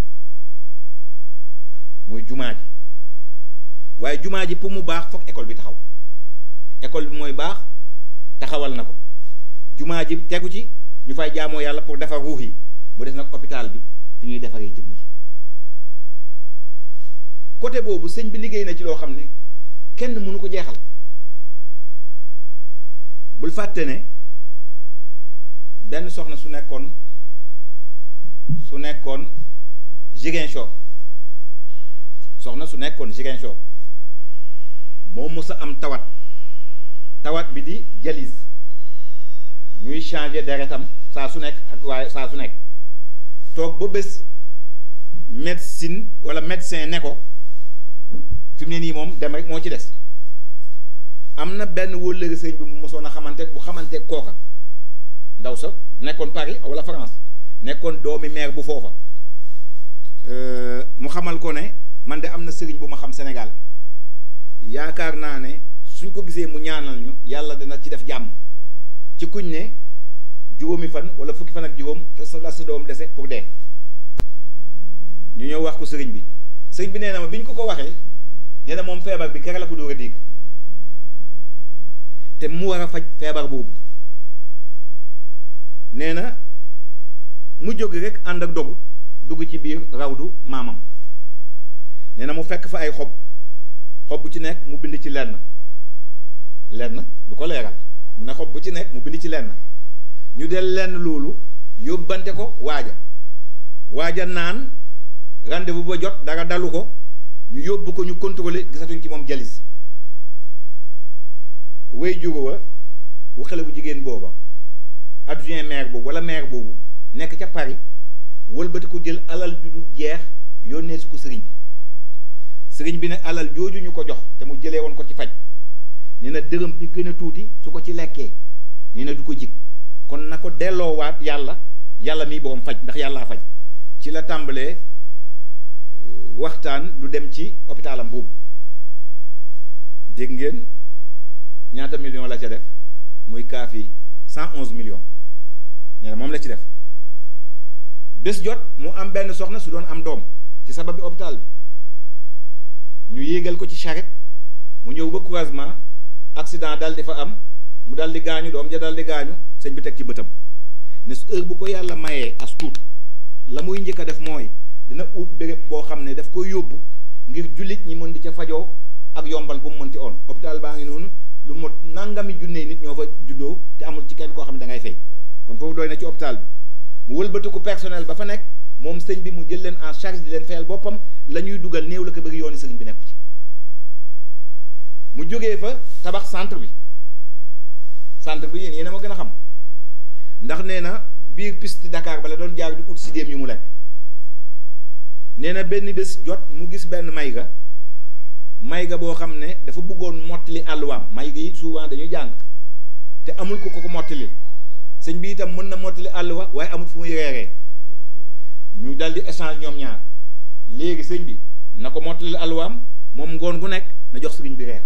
muy jumaa ji waaye jumaa ji pour mu baax foog école bi taxaw école bi mooy baax taxawal na ko jumaa ji tegu ci ñu fay jaamoo yàlla pour defar ruux yi mu des nag hôpital bi fi ñuy defaree jëmm ji côté boobu sëñ bi liggéey na ci loo xam ne kenn mënu ko jeexal bul fàtte ne benn soxna su nekkoon su nekkoon Ziguinchor soxna su nekkoon Ziguinchor moo mës a am tawat tawat bi di dialyse ñuy changer deretam saa su nekk ak waaye saa su nekk toog ba bés médecine wala médecin ne ko fi mu ne nii moom dem rek moo ci des am na benn wóllëre sëñ bi mu mosoon a xamante bu xamante kooka ndaw sa nekkoon Paris wala France nekkoon doomi maire bu foofa mu xamal ko ne man de am na sëriñ bu ma xam Sénégal yaakaar naa ne suñ ko gisee mu ñaanal ñu yàlla dana ci def jàmm ci kuñ ne juróomi fan wala fukki fan ak juróom te sa la sa doom dese pour dee ñu ñëw wax ko sëriñ bi sëriñ bi nee na ma bi ñu ko ko waxee nee na moom feebar bi kere la ko dóor a dégg te mu war a faj feebar boobu nee na mu jóg rek ànd ak dogu dugg ci biir rawdu maamam nee na mu fekk fa ay xob xob bu ci nekk mu bind ci lenn lenn du ko leeral mu ne xob bu ci nekk mu bind ci lenn ñu del lenn loolu yóbbante ko waaja waaja naan rendez-vous ba jot dara dalu ko ñu yóbbu ko ñu contrôler gisatuñ ci moom jalis way juru wa wu xale bu jigéen booba adjoint maire boobu wala maire boobu nekk ca Paris wëlbati ko jël alal ju du jeex yónnee su ko sëriñ bi sëriñ bi ne alal jooju ñu ko jox te mu jëlee woon ko ci faj nee na dërëm bi gën a tuuti su ko ci lekkee nee na du ko jig kon na ko delloowaat yàlla yàlla miy borom faj ndax yàllaa faj ci la tàmbalee waxtaan lu dem ci hôpitalam boobu dégg ngeen ñaata million la ca def muy kaafi cent onze millions nee na moom la ci def bés jot mu am benn soxna su doon am doom ci sabab bi hôpital bi ñu yéegal ko ci charrette mu ñëw ba croisement accident dal di fa am mu dal di gaañu doom ja dal di gaañu sëñ bi teg ci bëtam ne su heure bu ko yàlla mayee as tuut la muy njëkk a def mooy dina ut béréb boo xam ne daf koy yóbbu ngir jullit ñi mën di ca fajoo ak yombal bu mu mënti oon hôpital baa ngi noonu lu mot nangami junne nit ñoo fa juddoo te amul ci kenn koo xam ne da ngay fay kon foofu doy na ci hôpital bi mu wëlbatiku personnel ba fa nekk moom sëñ bi mu jël leen en charge di leen fayal boppam la ñuy dugal néew la ko bëgg yooni sëriñ bi nekku ci mu jógee fa tabax centre bi centre bi yéen yéen a ma gën a xam ndax nee na biir piste Dakar ba la doon jaar di ut si déem yu mu lekk nee na benn bés jot mu gis benn mayga mayga boo xam ne dafa bëggoon mottali àlluwaam mayga yi souvent dañuy jàng te amul ko ko ko mottali sëñ bi itam mën na mottali àlluwa waaye amul fu muy reeree ñu dal di échange ñoom ñaar léegi sëñ bi na ko mottali àlluwaam moom ngoon gu nekk na jox sëriñ bi reer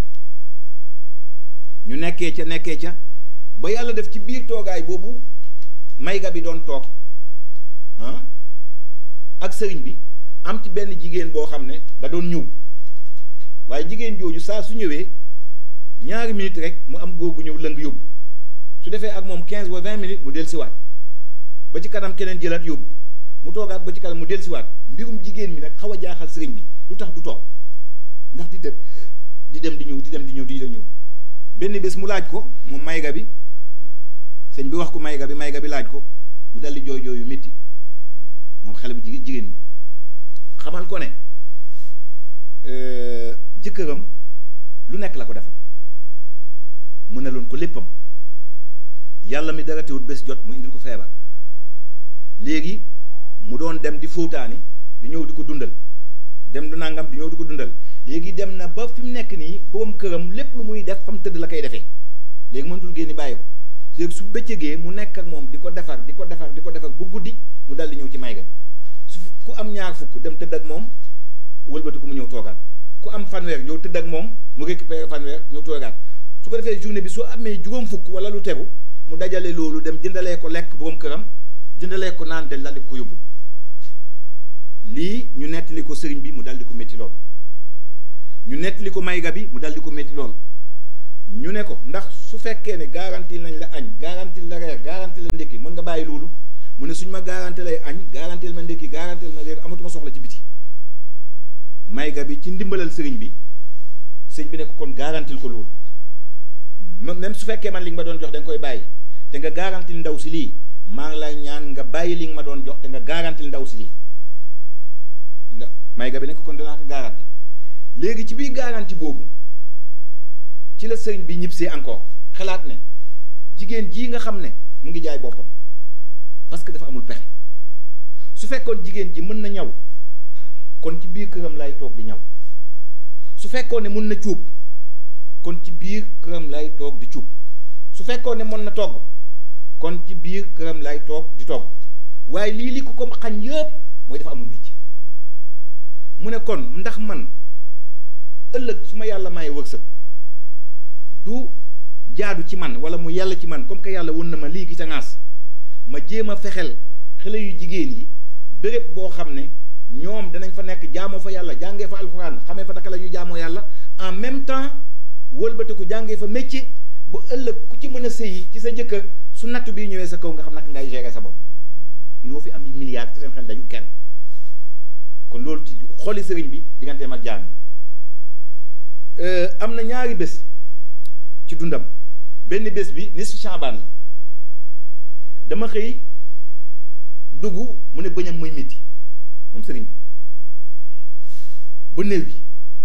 ñu nekkee ca nekkee ca ba yàlla def ci biir toogaay boobu mayga bi doon toog ah ak sëriñ bi am ci benn jigéen boo xam ne da doon ñëw waaye jigéen jooju saa su ñëwee ñaari minutes rek mu am góor gu ñëw lëng yóbbu su defee ak moom 15 ba 20 minutes mu dellusiwaat ba ci kanam keneen jëlaat yóbbu mu toogaat ba ci kanam mu dellusiwaat mbirum jigéen mi nag xaw a jaaxal sëriñ bi lu tax du toog ndax di dem di dem di ñëw di dem di ñëw di ñëw benn bés mu laaj ko moom mayga bi sëñ bi wax ko mayga bi mayga bi laaj ko mu daldi jooy jooy yu métti moom xale bu jigéen jigéen bi xamal ko ne jëkkëram lu nekk la ko defal mu ne loon ko léppam yàlla mi dara teewut bés jot mu indil ko feebar léegi mu doon dem di fóotaani di ñëw di ko dundal dem du nangam di ñëw di ko dundal léegi dem na ba fi mu nekk nii borom këram lépp lu muy def fa mu tëdd la koy defee léegi mënatul génn bàyyi ko léegi su bëccëgee mu nekk ak moom di ko defar di ko defar di ko defar bu guddi mu dal di ñëw ci may ga su ku am ñaar fukk dem tëdd ak moom wëlbati ko mu ñëw toogaat ku am fanweer ñëw tëdd ak moom mu récupéré fanweer ñëw toogaat su ko defee journée bi soo amee juróom fukk wala lu tegu mu dajale loolu dem jëndalee ko lekk borom këram jëndalee ko naan del daldi ko yóbbu lii ñu nettali ko sëriñ bi mu daldi ko métti lool ñu nettali ko mayga bi mu daldi ko métti lool ñu ne ko ndax su fekkee ne garanti nañ la añ garanti la reer garanti la ndékki mën nga bàyyi loolu mu ne suñ ma garanti lay añ garanti ma ndékki garanti ma reer amatuma soxla ci biti mayga bi ci ndimbalal sëriñ bi sëñ bi ne ko kon garantil ko loolu même su fekkee man li nga ma doon jox da nga koy bàyyi te nga garantil ndaw si lii maa ngi lay ñaan nga bàyyi li nga ma doon jox te nga garantil ndaw si lii ndax mayga bi ne ko kon danaa ko garanti léegi ci biir garanti boobu ci la sëriñ bi ñibbisee encore xalaat ne jigéen jii nga xam ne mu ngi jaay boppam parce que dafa amul pexe su fekkoon jigéen ji mën na ñaw kon ci biir këram lay toog di ñaw su fekkoon ne mën na cuub kon ci biir këram lay toog di cuub su fekkoon ne mën na togg kon ci biir këram lay toog di togg waaye lii li ko ko xañ yëpp mooy dafa amul métier mu ne kon ndax man ëllëg su ma yàlla may wërsëg du jaadu ci man wala mu yàlla ci man comme que yàlla won na ma lii gi ca ŋaas ma jéem a fexel xale yu jigéen yi béréb boo xam ne ñoom danañ fa nekk jaamoo fa yàlla jàngee fa alxuraan xamee fa naka la ñuy jaamoo yàlla en même temps wëlbatiku jàngee fa métier ba ëllëg ku ci mën a sëyi ci sa jëkkër su natt bii ñëwee sa kaw nga xam naka ngay gérer sa bopp ñoo fi am milliards te seen xel dañu kenn kon loolu ci xoli sëriñ bi digganteem ak jaam yi am na ñaari bés ci dundam benn bés bi nisfu Shaabaan la dama xëy dugg mu ne bëñam muy métti moom sëriñ bi ba néew bi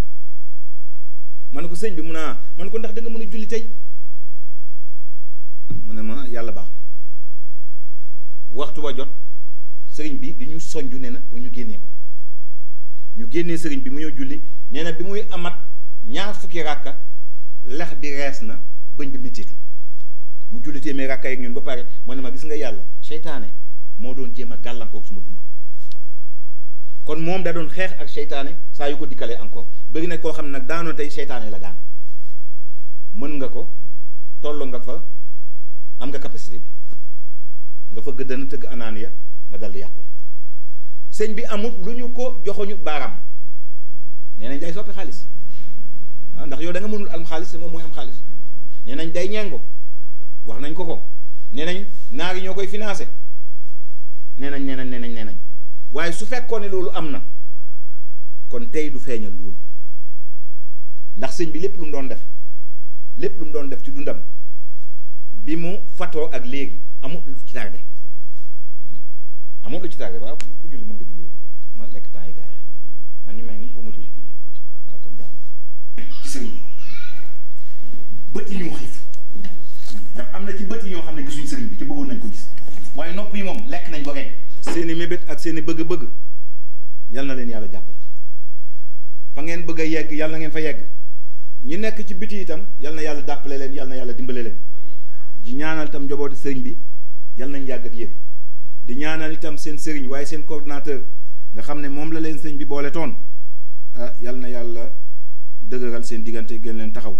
ma ne ko sëñ bi mun a ma ne ko ndax da nga mën a julli tey mu ne ma yàlla baax na waxtu wa jot sëriñ bi di ñu soñju ne na pour ñu génnee ko ñu génnee sëriñ bi mu ñëw julli nee na bi muy amat ñaar fukki ràkka lex bi rees na bëñ bi mettitu mu julli téeméer ràkka yeeg ñun ba pare mu ne ma gis nga yàlla seytaane moo doon jéem a gàllankoor suma dund kon moom da doon xeex ak seytaane saa yu ko dikkalee encore bëgg na koo xam ne nag daanoo tey seytaane la daane mën nga ko toll nga fa am nga capacité bi nga fa gëddana tëgg anaaniya nga dal di yàqule sëñ bi amul lu ñu ko joxoñu baaraam nee nañ day soppi xaalis ah ndax yow da nga mënul am xaalis te moom mooy am xaalis nee nañ day ñengo wax nañ ko ko nee nañ naar yi ñoo koy financé nee nañ nee nañ nee nañ nee nañ waaye su fekkoon ne loolu am na kon tey du feeñal loolu ndax sëñ bi lépp lu mu doon def lépp lu mu doon def ci dundam bi mu fatoo ak léegi amul lu ci tardé amul lu ci tardé waaw ku julli mën nga julli ma lekk temps yi gars yi ñu may pour mu julli waaw kon baax ci sëriñ bi bët yi ñoo xiif ndax am na ci bët yi ñoo xam ne gisuñ sëriñ bi ci bëggoon nañ ko gis waaye nopp yi moom lekk nañ ba rek seeni mébét ak seeni bëgg-bëgg yal na leen yàlla jàppale fa ngeen bëgg a yegg yal na ngeen fa yegg ñi nekk ci biti itam yal na yàlla jàppale leen yal na yàlla dimbale leen di ñaanal itam njabooti sëriñ bi yal nañ yàgg ak yéen di ñaanal itam seen sëriñ waaye seen coordinateur nga xam ne moom la leen sëriñ bi boole toon ah yal na yàlla dëgëral seen diggante gën leen taxaw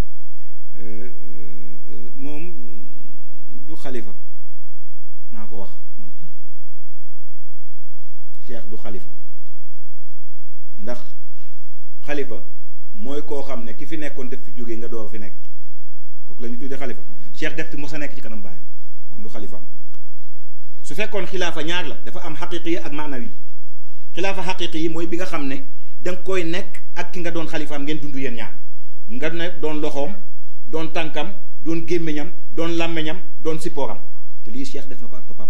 moom du xalifa maa ko wax man cheikh du xalifa ndax xalifa mooy koo xam ne ki fi nekkoon def fi jógee nga door fi nekk kooku la ñu tuddee xalifa cheikh def ti mos a nekk ci kanam baayam kon du xalifa su fekkoon xilaafa ñaar la dafa am xaqiqi yi ak maanawi xilaafa xaqiqi yi mooy bi nga xam ne da nga koy nekk ak ki nga doon xalifaam ngeen dund yéen ñaar nga ne doon loxoom doon tànkam doon gémmiñam doon làmmiñam doon sippooram te lii cheikh def na ko ak papaam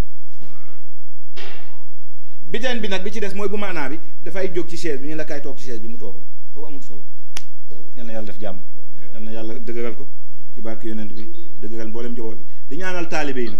biteen bi nag bi ci des mooy bu maanaa bi dafay jóg ci chaise bi ñu la kaay toog ci chaise bi mu toogoon foofu amul solo yal na yàlla def jàmm yal na yàlla dëgëral ko ci barke yonent bi dëgëral mboolem njaboot bi di ñaanal taalibe yi nag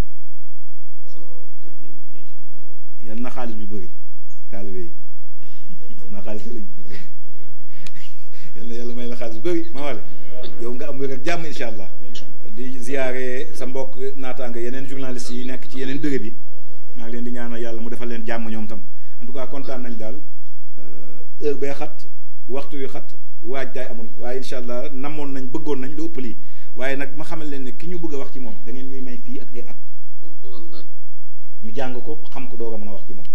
yal na xaalis bi bëri taalibe yi na xaalis lañ yal na yàlla may la xaalis bi bëri ma wale yow nga am wér ak jàmm incha allah di ziyaare sa mbokk naataanga yeneen journalistes yi nekk ci yeneen béréb yi maa ngi leen di ñaanal yàlla mu defal leen jàmm ñoom tam en tout cas kontaan nañ daal heure bee xat waxtu wi xat waaj daay amul waaye incha allah namoon nañ bëggoon nañ lu ëpp lii waaye nag ma xamal leen ne ki ñu bëgg a wax ci moom da ngeen ñuy may fii ak ay at ñu jàng ko xam ko doog a mën a wax ci moom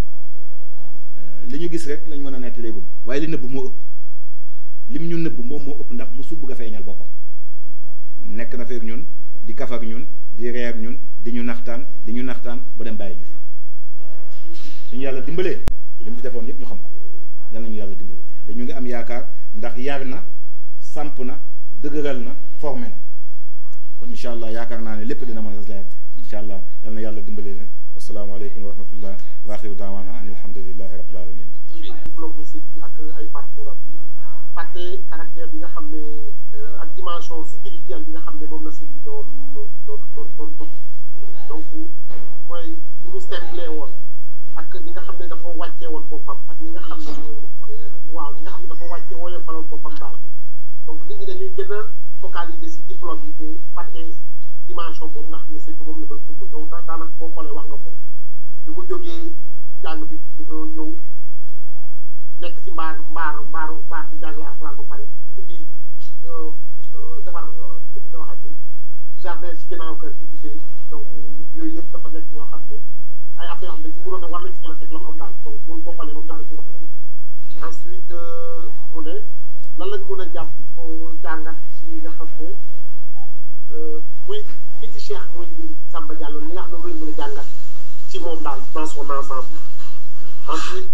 li ñu gis rek lañ mën a nettaleegum waaye li nëbb moo ëpp lim ñu nëbb moom moo ëpp ndax musul bëgg a feeñal boppam nekk na feek ñun di kaf ak ñun di ree ak ñun di ñu naxtaan di ñu naxtaan bu dem bàyyi ñu fi suñu yàlla dimbalee li mu fi defoon yëpp ñu xam ko yal nañu yàlla dimbale te ñu ngi am yaakaar ndax yar na samp na dëgëral na formé na kon incha allah yaakaar naa ne lépp dina mën a leer incha allah yal na yàlla dimbale leen asalaamaaleykum wa rahmatullah wa axiru daawaana an alhamdulilahi rabbil alamin diplôme sëñ bi ak ay parcours am fàtte caractère bi nga xam ne ak dimension spirituelle bi nga xam ne moom la sëñ bi doon doon doon doon dund donc mooy ni mu simple woon ak ni nga xam ne dafa wàccee woon boppam ak ni nga xam ne waaw ni nga xam ne dafa wàccee woyofaloon boppam daal donc nit ñi dañuy gën a focaliser si diplôme yi te fàtte dimension boobu nga xam ne sëñ bi moom la doon dund donc daanaka boo xoolee wax nga ko bi mu jógee jàng bi dafa ñëw nekk ci mbaar mbaar mbaaru mbaar bi jàngale alxuraan ba pare ubbi defar nga waxat ni jardin ci ginnaaw kër bi liggéey donc yooyu yëpp dafa nekk yoo xam ne ay affaire yoo xam ne ci mënoon a war nañ ci mën a teg loxoom daal donc loolu boo xoolee moom daal ci loxoom ensuite mu ne lan lañ mën a jàpp jàngat ci nga xam ne muy nit ci Cheikh muy Samba Diallo li nga xam ne loolu lañ mën a jàngat ci moom daal dans son ensemble ensuite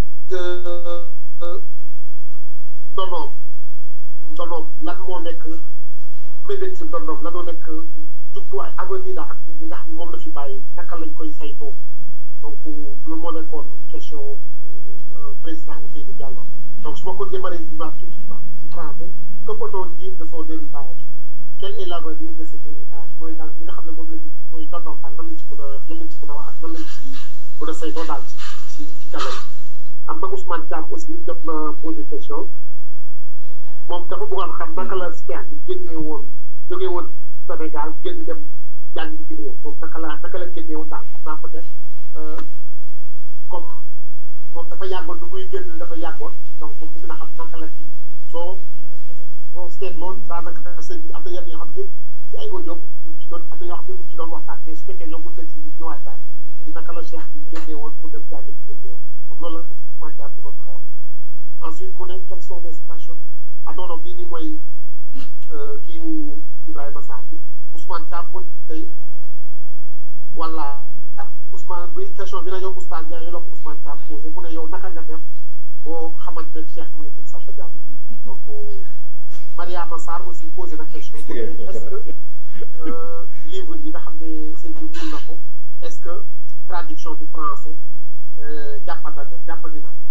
ndonoom ndonoom lan moo nekk mébét ci ndonoom lan moo nekk jubluwaay avenir daal ak li nga xam ne moom la fi bàyyi naka lañ koy saytoo donc loolu moo nekkoon question président Ousseynou Diallo donc su ma ko jéem a résumé tout ci français que peut-on dire de son héritage quel est l'avenir de cet héritage mooy daal li nga xam ne moom la ñu mooy ndonoom daal nan lañ ci mën a lan lañ ci mën a wax ak nan lañ ci mën a saytoo daal ci ci ci kanam am na Ousmane Thiam aussi jot na posé question moom dafa bëggoon xam naka la Cheikh bi génnee woon jógee woon Sénégal génn dem jàng bi ci réew moom naka la naka la génnee woon daal xam naa peut-être comme moom dafa yàggoon du muy génn dafa yàggoon donc moom bëgg na xam naka la kii soo soo seetloo daanaka sëñ bi am na yenn yoo xam ne ci ay audio ñu ci doon am na yoo xam ne ñu ci doon waxtaan mais su fekkee ñoom mën nga ci ñëwaat daal ci naka la Cheikh bi génnee woon pour dem jàng bi ci réew donc loolu la Ousmane Thiam bëggoon xam ensuite mu ne quelles sont les stations ah non non bii nii mooy kii wu Ibrahima Sarr bi Ousmane Thiam mu tey wala Ousmane bi question bi na yow oustaz Ndiaye yow la ko Ousmane Thiam posé mu ne yow naka nga def boo xamante ne Cheikh Mouhidine Samba Diallo donc Mariama Sarr aussi posé na question mu ne est-ce que livre yi nga xam ne sëñ bi mun na ko est-ce que traduction du français jàppanda na jàppandi na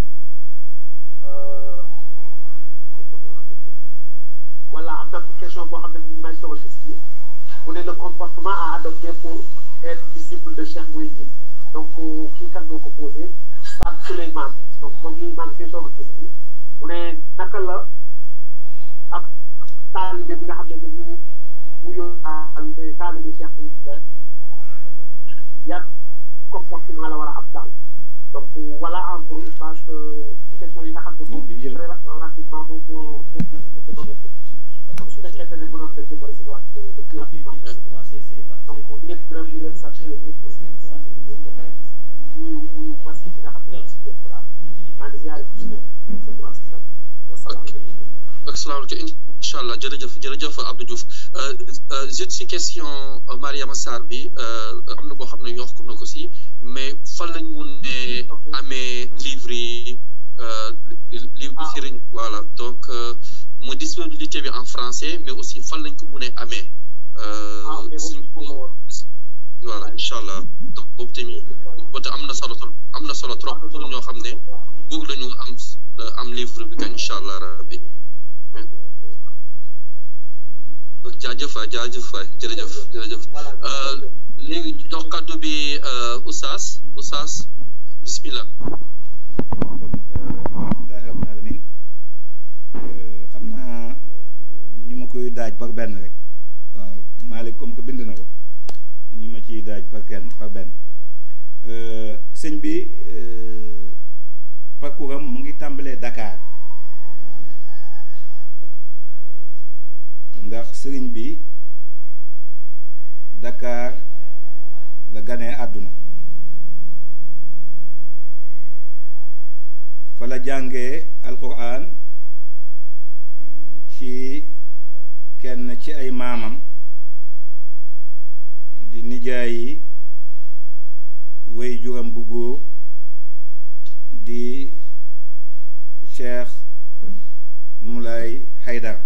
voilà am na question boo xam ne mu ngi may soog a gis fii mu ne le comportement à adopter pour être disciple de Cheikh Mouhidine donc kii kan moo ko posé Sam Souleymane donc moom lii maa ngi koy soog a gis fii mu ne naka la ak taalibe bi nga xam ne dañuy wuyoo taalibe taalibe Cheikh Mouhidine yan comportement la war a am daal donc voilà en gros je pense que question yi nga xam ne moom très rapidement moom moo moo donc su fekkente ne mënoon na jëm rek waat depuis rapidement donc lépp gërëm di leen sant yéen ñëpp aussi muy wuyu masque bi nga xam ne moom si jëm ko daal maa ngi ziare ku si nekk sa tur ak sa sant wasalaam ak salaamaaleykum incha allah jërëjëf jërëjëf Abdou Diouf juste si question Mariama Sarr bi am na boo xam ne yokk na ko si mais fan lañ mun ne amee livre yi livre bi sëriñ voilà donc mu disponibilité bi en français mais aussi fan lañ ko mun a amee suñ voilà incha allah donc boobu tamit boobu am na solo trop am na solo trop pour ñoo xam ne bëgg lañu am am livre bi kañ incha allah rabbi jaajëf waay jaajëf waay jërëjëf jërëjëf léegi jox kàddu bi Oustaz Oustaz bismillah kon alhamdulilahi rabbil alamin xam naa ñu ma koy daaj par benn rek waaw Malick comme que bind na ko ñu ma ciy daaj par kenn par benn sëñ bi parcours am mu ngi tàmbalee Dakar ndax sëriñ bi Dakar la ganee àdduna fa la jàngee alquran ci kenn ci ay maamam di nijaayi way juram bu góor di Cheikh Moulay Haydar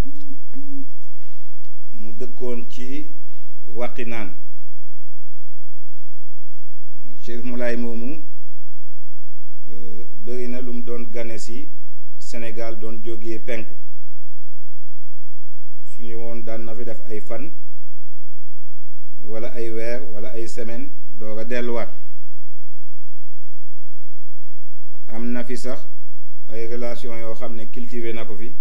mu dëkkoon ci waqinaan Cheikh Moulay moomu bëri na lu mu doon gane si Sénégal doon jógee penku suñu woon daan na fi def ay fan wala ay weer wala ay semaine door a delluwaat am na fi sax ay relation yoo xam ne cultivé na ko fi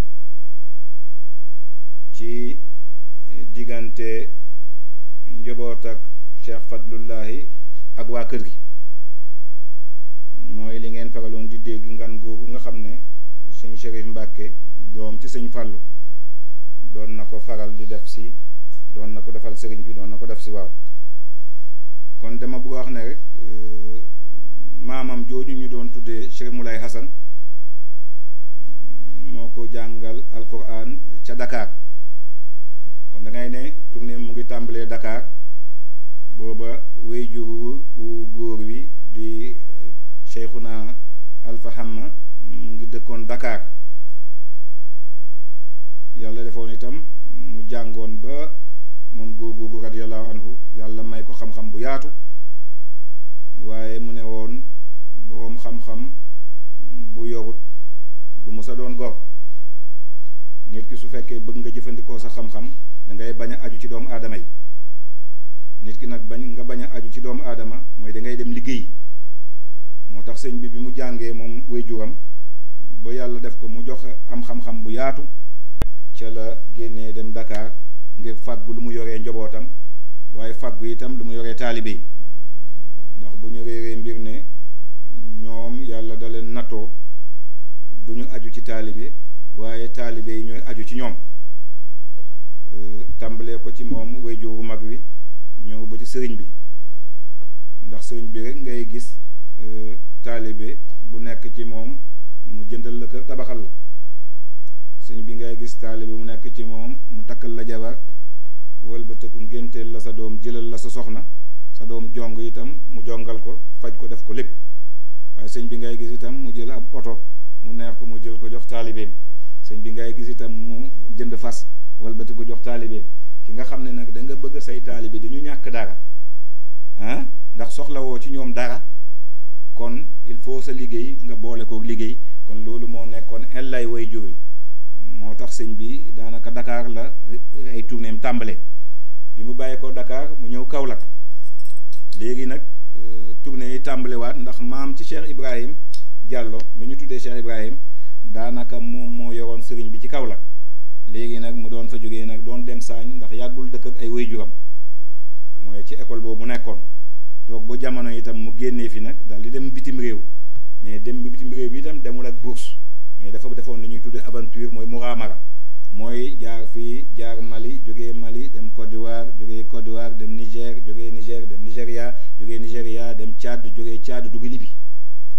ci diggante njaboot ak Cheikh Fadlullahi ak waa kër gi mooy li ngeen faraloon di dégg ngan googu nga xam ne sëñ Chérif Mbàkke doom ci sëñ Fàllu doon na ko faral di def si doon na ko defal sëriñ bi doon na ko def si waaw kon dama bëgg a wax ne rek maamam jooju ñu doon tuddee Chérif Moulay Hassan moo ko jàngal alquran ca Dakar kon da ngay ne tournée mu ngi tàmbalee Dakar booba wéyjur wu góor wi di Cheikhuna Alfa Hamma mu ngi dëkkoon Dakar yàlla defoon itam mu jàngoon ba moom góor googu radiyallahu anhu yàlla may ko xam-xam bu yaatu waaye mu ne woon boroom xam-xam bu yorut du musa doon gor nit ki su fekkee bëgg nga jëfandikoo sa xam-xam da ngay bañ a aju ci doomu aadama yi nit ki nag bañ nga bañ a aju ci doomu aadama mooy da ngay dem liggéey moo tax sëñ bi bi mu jàngee moom waajuram ba yàlla def ko mu jox am xam-xam bu yaatu ca la génnee dem Dakar ngir fàggu lu mu yoree njobootam waaye fàggu itam lu mu yoree taalibe yi ndax bu ñu réeree mbir ne ñoom yàlla da leen nattoo du ñu aju ci taalibe waaye taalibe yi ñooy aju ci ñoom tàmbalee ko ci moom wayjuru mag wi ñëw ba ci sëriñ bi ndax sëriñ bi rek ngay gis taalibe bu nekk ci moom mu jëndal la kër tabaxal la sëñ bi ngay gis taalibe mu nekk ci moom mu takkal la jabar wëlbateku ngénteel la sa doom jëlal la sa soxna sa doom jong itam mu jongal ko faj ko def ko lépp waaye sëñ bi ngay gis itam mu jël ab oto mu neex ko mu jël ko jox taalibeem sëñ bi ngay gis itam mu jënd fas walbati ko jox taalibeem ki nga xam ne nag da nga bëgg say taalibe di ñu ñàkk dara ah ndax soxlawoo ci ñoom dara kon il faut sa liggéey nga boole kook liggéey kon loolu moo nekkoon ellay way jur yi moo tax sëñ bi daanaka Dakar la ay tournéem tàmbale bi mu bàyyi ko Dakar mu ñëw Kaolack léegi nag tournée yi tàmbalewaat ndax maam ci Cheikh Ibrahim Diallo mi ñu tuddee Cheikh Ibrahim daanaka moom moo yoroon sëriñ bi ci Kaolack léegi nag mu doon fa jógee nag doon dem saañ ndax yàggul dëkk ak ay waajuram mooy ci école boobu nekkoon toog ba jamono itam mu génnee fi nag daal di dem bitim réew mais dem bitim réew bi itam demul ak bourse mais dafa defoon li ñuy tuddee aventure mooy muramara mooy jaar fii jaar Mali jógee Mali dem Côte d'Ivoire jógee Côte d'Ivoire dem Niger jógee Niger dem Nigéria jógee Nigéria dem Tchad jógee Tchad dugg Libye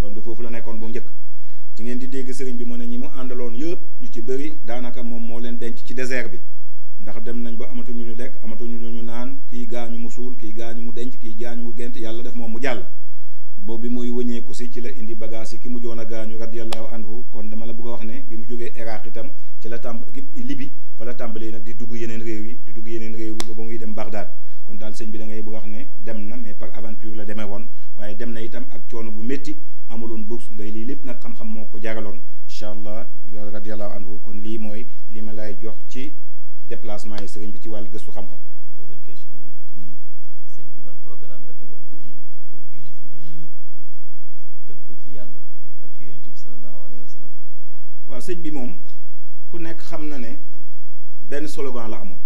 yoon bi foofu la nekkoon bu njëkk ci ngeen di dégg sëriñ bi mu ne ñi mu àndaloon yëpp ñu ci bëri daanaka moom moo leen denc ci désert bi ndax dem nañ ba amatuñu ñu lekk amatuñu ñu naan kii gaañu mu suul kii gaañu mu denc kii gaañu mu gent yàlla def moom mu jàll boobu bi muy wëñeeku si ci la indi bagage yi ki mu joon a gaañu radiyallahu anhu kon dama la bëgg a wax ne bi mu jógee Iraq itam ci la tàmb Libi fa la tàmbalee nag di dugg yeneen réew yi di dugg yeneen réew yi ba ba muy dem Bagdad kon daal sëñ bi da ngay bëgg a wax ne dem na mais par aventure la demee woon waaye dem na itam ak coono bu métti amuloon bourse ngay lii lépp nag xam-xam moo ko jaraloon incha allah radiyallahu anhu kon lii mooy li ma lay jox ci déplacement yi sëriñ bi ci wàllu gëstu xam-xam. deuxième question mu ne sëñ bi ban programme la tegoon pour jullit ñëpp tënk ko ci yàlla ak ci yonent bi sallallahu alayhi wa sallam waaw sëñ bi moom ku nekk xam na ne benn slogan la amoon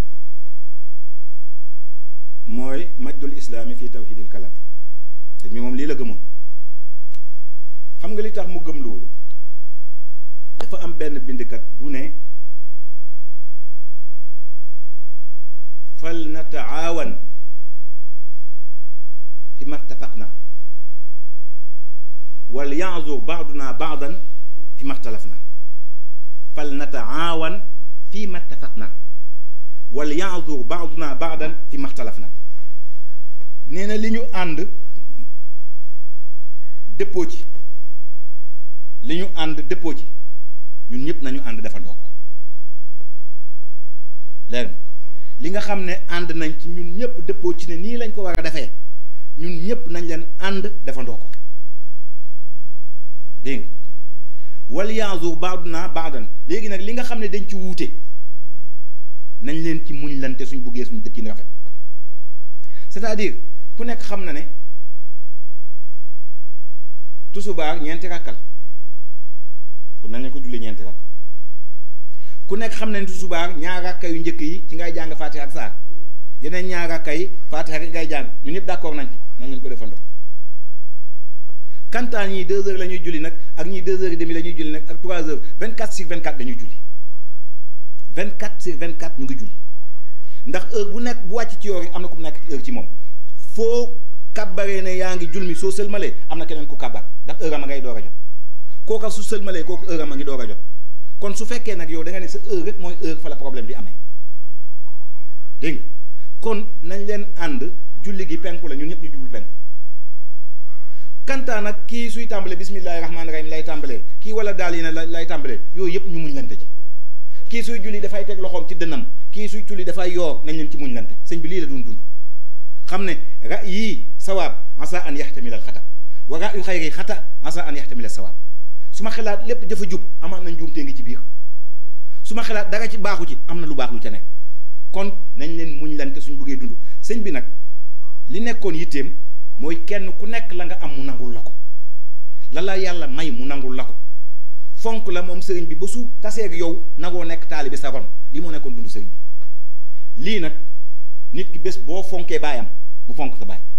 mooy majdul islaami fii tawhidil kalam sëñ bi moom lii la gëmoon xam nga li tax mu gëm loolu dafa am benn bindkat bu ne fal nataawan fi mattafaqna wal yaazur baaduna baadan fi maxtalafna fal nataawan fi mattafaqna wal yaazur baaduna baadan fi maxtalafna nee na li ñu ànd dëppoo ci li ñu ànd dëppoo ci ñun ñëpp nañu ànd defandoo ko leer li nga xam ne ànd nañ ci ñun ñëpp dëppoo ci ne nii lañ ko war a defee ñun ñëpp nañ leen ànd defandoo ko dégg nga wal yaazur baaduna baadan léegi nag li nga xam ne dañ ci wuute nañ leen ci muñ lante suñ buggee suñ dëkkin rafet c'est-à-dire ku nekk xam na ne tusubaar ñeenti ràkkal kon nañ leen ko julli ñeenti ràkk ku nekk xam na ne tusubaar ñaar ràkka yu njëkk yi ci ngay jàng faatiha ak saar yeneen ñaar ràkka yi faatiha rek ngay jàng ñun ñëpp d'accord nañ ci nañ leen ko defandoo kantaan ñii deux heures la ñuy julli nag ak ñii deux heures et demi la ñuy julli nag ak trois heures vingt quatre sur vingt quatre dañuy julli vingt quatre sur vingt quatre ñu ngi julli ndax heure bu nekk bu wàcc ci yoor yi am na ku nekk heure ci moom foo kàbbaree ne yaa ngi jul mi soo sëlmalee am na keneen ku kàbbar ndax heure am a ngay door a jot kooka su sëlmalee kooku heure am a ngi door a jot kon su fekkee nag yow da nga ne sa heure rek mooy heure fa la problème bi amee dégg nga kon nañ leen ànd julli gi penku la ñun ñëpp ñu jublu penku kantaa nag kii suy tàmbalee bismillahi rahmaani rahim lay tàmbalee kii wala daal yi na lay tàmbalee yooyu yëpp ñu muñ lante ci kii suy julli dafay teg loxoom ci dënnam kii suy julli dafay yoor nañ leen ci muñ lante sëñ bi lii la doon dund xam ne ra yii sawaab asa an yaxtamilal xata wa ra yu xayri xata asa an yaxtamilal sawaab su ma xalaat lépp dafa jub amaat na njuumtee ngi ci biir su ma xalaat dara ci baaxu ci am na lu baax lu ca nekk kon nañ leen muñ lante suñ buggee dund sëñ bi nag li nekkoon yitteem mooy kenn ku nekk la nga am mu nangul la ko la la yàlla may mu nangul la ko fonk la moom sëriñ bi ba su taseeg yow nagoo nekk taalibi sa ron lii moo nekkoon dund sëriñ bi lii nag nit ki bés boo fonkee baayam mu fonk sa baay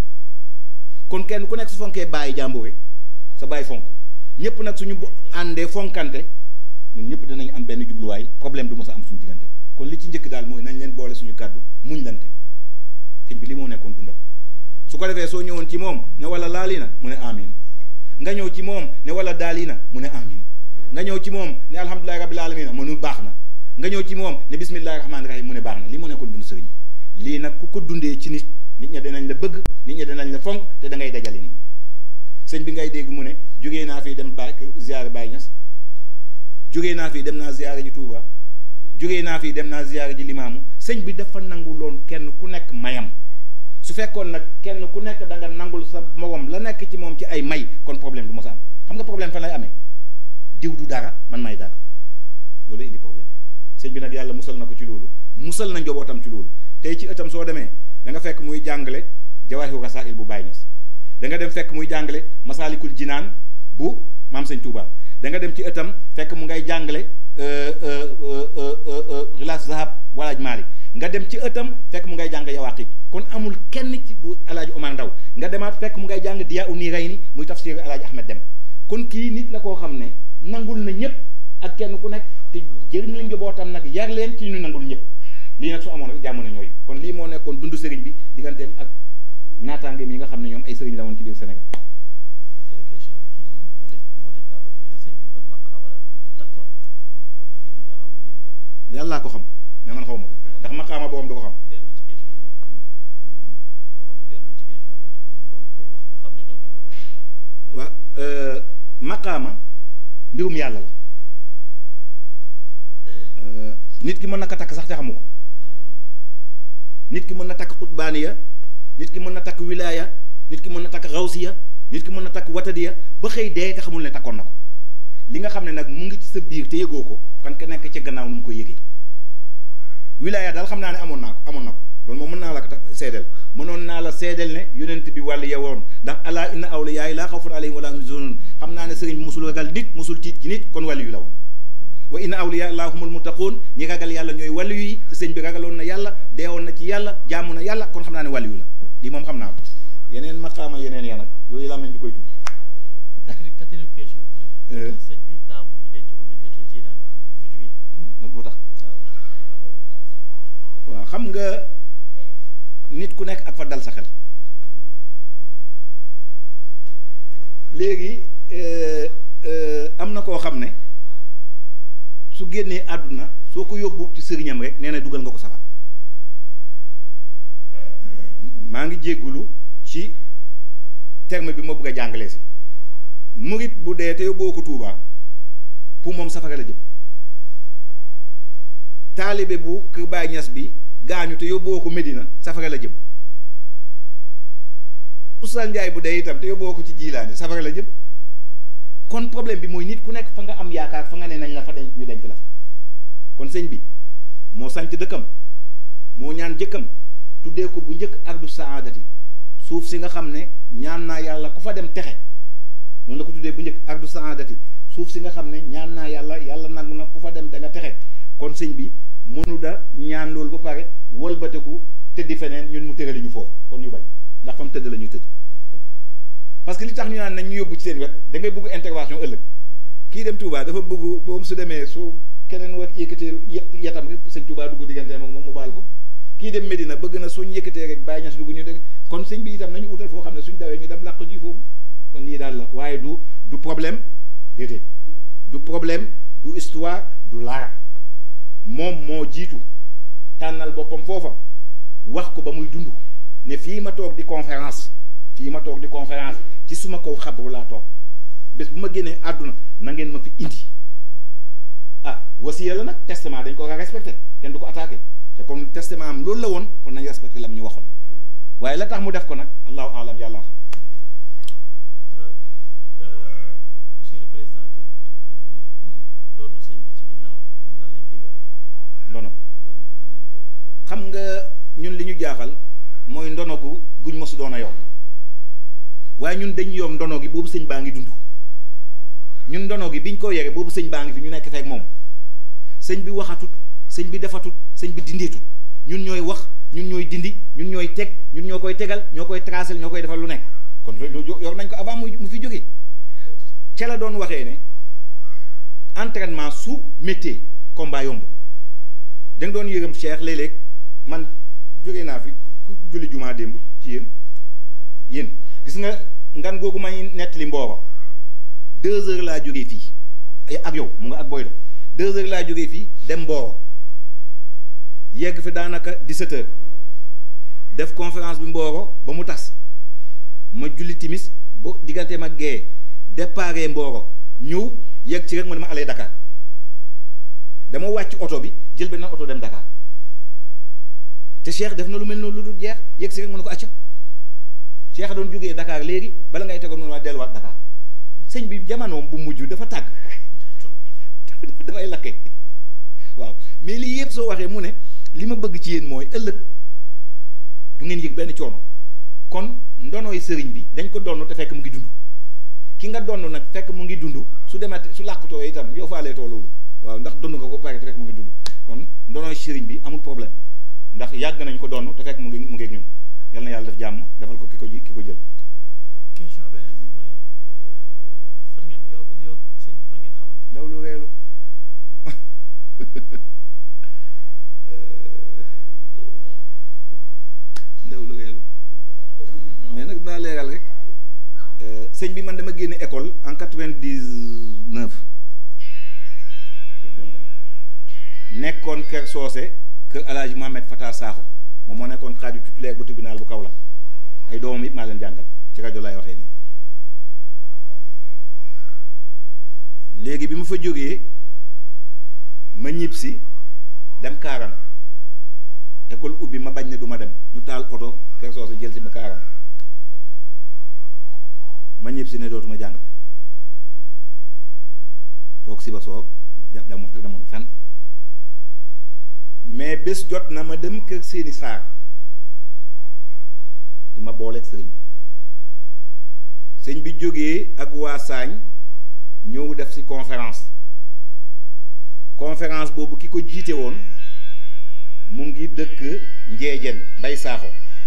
kon kenn ku nekk su fonkee bàyyi jàmbur rek sa baay fonk ñëpp nag suñu àndee fonkante ñun ñëpp danañ am benn jubluwaay problème du mos a am suñu diggante kon li ci njëkk daal mooy nañ leen boole suñu kàddu muñ lante sëñ bi lii moo nekkoon dundam su ko defee soo ñëwoon ci moom ne wala laali na mu ne amin nga ñëw ci moom ne wala daali na mu ne amin nga ñëw ci moom ne alhamdulilahi rabbil alamina mu ne baax na nga ñëw ci moom ne bismillahi rahmaani rahim mu ne baax na lii moo nekkoon dund sëriñ bi lii nag ku ko dundee ci nit nit ña dinañ la bëgg nit ña dinañ la fonk te da ngay dajale nit ñi sëñ bi ngay dégg mu ne jógee naa fii dem ba ziyaare Baye Niass jógee naa fii dem naa ziyaare ji Touba jógee naa fii dem naa ziyaare ji Limaamu sëñ bi dafa nangu loon kenn ku nekk mayam su fekkoon nag kenn ku nekk da nga nangul sa morom la nekk ci moom ci ay may kon problème du mos a am xam nga problème fan lay amee diw du dara man may dara loolu indi problème bi sëñ bi nag yàlla musal na ko ci loolu musal na njobootam ci loolu tey ci ëttam soo demee da nga fekk muy jàngale jawaahiru rasaa'il bu Baye Niass da nga dem fekk muy jàngale masaalikul jinaan bu maam sëñ Touba da nga dem ci ëttam fekk mu ngay jàngale rilaas zahab walaaj maali nga dem ci ëttam fekk mu ngay jàng yawaqit kon amul kenn ci bu alaaji Omar Ndaw nga demaat fekk mu ngay jàng diyaa u niirayni muy tafsir alaaji Ahmed Dem kon kii nit la koo xam ne nangul na ñëpp ak kenn ku nekk te jëriñ lañ njabootam nag yar leen ci ñu nangul ñëpp lii nag su amoon rek jàmm na ñooy kon lii moo nekkoon dundu sëriñ bi digganteem ak ñaataangeem yi nga xam ne ñoom ay sëriñ la woon ci biir Sénégal. ñetteelu question bi kii moom yàllaa ko xam mais man xaw ma ko ndax maqaama borom du ko xam dellu ci question bi boo ko dellu ci question bi pour pour mu mu xam ne tontu nga ko. waa maqaama mbirum yàlla la Euh, nit ki mën na ko takk sax te xamu ko nit ki mën na takk xutbaaniya nit ki mën na takk wilaaya nit ki mën na takk xawsiya nit ki mën na takk watadiya ba xëy dee te xamul ne takkoon na ko li nga xam ne nag mu ngi ci sa biir te yëgoo ko kan ka nekk ci gannaaw nu mu ko yëgee wilaaya daal xam naa ne amoon naa ko amoon na ko loolu moom mën naa la ko tax seedeel mënoon naa la seedeel ne yonent bi wàll yewoon ndax ala inna awliyaa laa xawfun alayhim wala hum yahzanun xam naa ne sëriñ bi musul ragal nit musul tiit ci nit kon wàllu yu la woon wa inna awliya allahi humul muttaqun ñi ragal yàlla ñooy wàllu yi te sëñ bi ragaloon na yàlla deewoon na ci yàlla jaamu na yàlla kon xam naa ne wàllu yu la lii moom xam naa ko yeneen maqaama yeneen ya nag yooyu laa mel di koy tudd quatrième quatrième question bi mu ne. Euh. sëñ bi taamu ñu denc ko Medinatul Jinaan bu jugee. lu tax waaw. waaw xam nga nit ku nekk ak fa dal sa xel léegi euh, euh, am na koo xam ne su génnee àdduna soo ko yóbbu ci sëriñam rek nee na dugal nga ko safara maa ngi jéggulu ci terme bi ma bëgg a jàngale si murit bu dee te yóbboo ko Tuubaa pour moom safara la jëm taalibe bu kër Baay Ñas bi gaañu te yóbboo ko Medina safara la jëm Oustaz Njaay bu dee itam te yóbboo ko ci jiilaani safara la jëm kon problème bi mooy nit ku nekk fa nga am yaakaar fa nga ne nañ la fa denc ñu denc la fa kon sëñ bi moo sanc dëkkam moo ñaan jëkkam tuddee ko bu njëkk ardu saadati suuf si nga xam ne ñaan naa yàlla ku fa dem texe noonu la ko tuddee bu njëkk ardu saadati suuf si nga xam ne ñaan naa yàlla yàlla nangu na ku fa dem da nga texe kon sëñ bi mënu da ñaan loolu ba pare wëlbateku tëddi feneen ñun mu tërali ñu foofu kon ñu bañ ndax fa mu tëdd la ñuy tëdd parce que li tax ñu naan nañ ñu yóbbu ci seen wet da ngay bëgg intervention ëllëg kii dem Touba dafa bëgg boobu su demee su keneen war yëkkatee yetam rek sëñ Touba dugg diggante ak moom mu baal ko kii dem Medina bëgg na suñ yëkkatee rek bàyyi ñas dugg ñu dégg kon sëñ bi itam nañu utal foo xam ne suñ dawee ñu dem làq ji foofu kon lii daal la waaye du du problème déedéet du problème du histoire du lara moom moo jiitu tànnal boppam foofa wax ko ba muy dund ne fii ma toog di conférence fii ma toog di conférence ci suma kaw xabru laa toog bés bu ma génnee àdduna na ngeen ma fi indi ah wasiya la nag testament dañ ko war a respecté kenn du ko attaqué te comme testament am loolu la woon kon nañ respecté la mu ñu waxoon waaye la tax mu def ko nag allahu alam yàlla xam Tra- euh, monsieur le président tu kii na mu ne doonu sëñ bi ci ginnaaw nan lañ koy yoree ndono doonu bi nan lañ koy mën a yoree. xam nga ñun li ñu jaaxal mooy ndono gu guñ mosu doon a yow waaye ñun dañ yor ndono gi boobu sëñ baa ngi dund ñun ndono gi biñ ko yore boobu sëñ baa ngi fi ñu nekk feek moom sëñ bi waxatut sëñ bi defatut sëñ bi dindeetut ñun ñooy wax ñun ñooy dindi ñun ñooy teg ñun ñoo koy tegal ñoo koy tracel ñoo koy defal lu nekk kon loolu yor nañ ko avant muy mu fi jógee ca la doon waxee ne entraînement su métier combat yomb da nga doon yërëm Cheikh léeg-léeg man jógee naa fi ku julli jumaa démb ci yéen yéen gis nga ngan googu may nettali mbooro deux heures laa jógee fii ay ak yow mu nga ak boy la deux heures laa jógee fii dem mbooro yegg fi daanaka 17 heures def conférence bi mbooro ba mu tas ma julli timis ba diggante ma gee déparé mbooro ñëw yegg ci rek ma ne ma alee Dakar dama wàcc oto bi jël benn oto dem Dakar te Cheikh def na lu mel noonu lu dul jeex yegg si rek mu ne ko acca Cheikh doon jógee Dakar léegi bala ngay tegoon noonu waa delluwaat Dakar sëñ bi jamonoom bu mujj dafa tàgg dafa dafay lakke waaw mais lii yëpp soo waxee mu ne li ma bëgg ci yéen mooy ëllëg du ngeen yëg benn coono kon ndonoy sëriñ bi dañ ko donn te fekk mu ngi dund ki nga donn nag fekk mu ngi dund su demee su làqutoo itam yow faaleetoo loolu waaw ndax dund nga ko pare te fekk mu ngi dund kon ndonoy sëriñ bi amul problème ndax yàgg nañ ko donn te fekk mu ngi mu ngi ak ñun yal na yàlla def jàmm defal ko ki ko ji ki ko jël question beneen bi mu ne fan ngeen yow yow sëñ bi fan ngeen xamante daw lu reelu ndaw lu reelu mais nag daa leeral rek sëñ bi man dama génne école en quatre-vingt-dix-neuf nekkoon kër soose kër El Hadj Mohamed Fatar Sakho moom moo nekkoon xaaju titulaire bu tribunal bu Kaolack ay doomam it maa leen jàngal ci rajo laay waxee nii léegi bi ma fa jógee ma ñib si dem Kaaram école ubbi ma bañ ne du ma dem ñu taal oto kër soose jël si ma Kaaram ma ñib si ne dootuma jàng toog si ba soog jàpp dama wax dama fen mais bés jot na ma dem kër seeni saar di ma booleeg sëriñ bi sëñ bi jógee ak waa Saañ ñëw def ci conférence conférence boobu ki ko jiite woon mu ngi dëkk Njeejeen Mbay Saaxo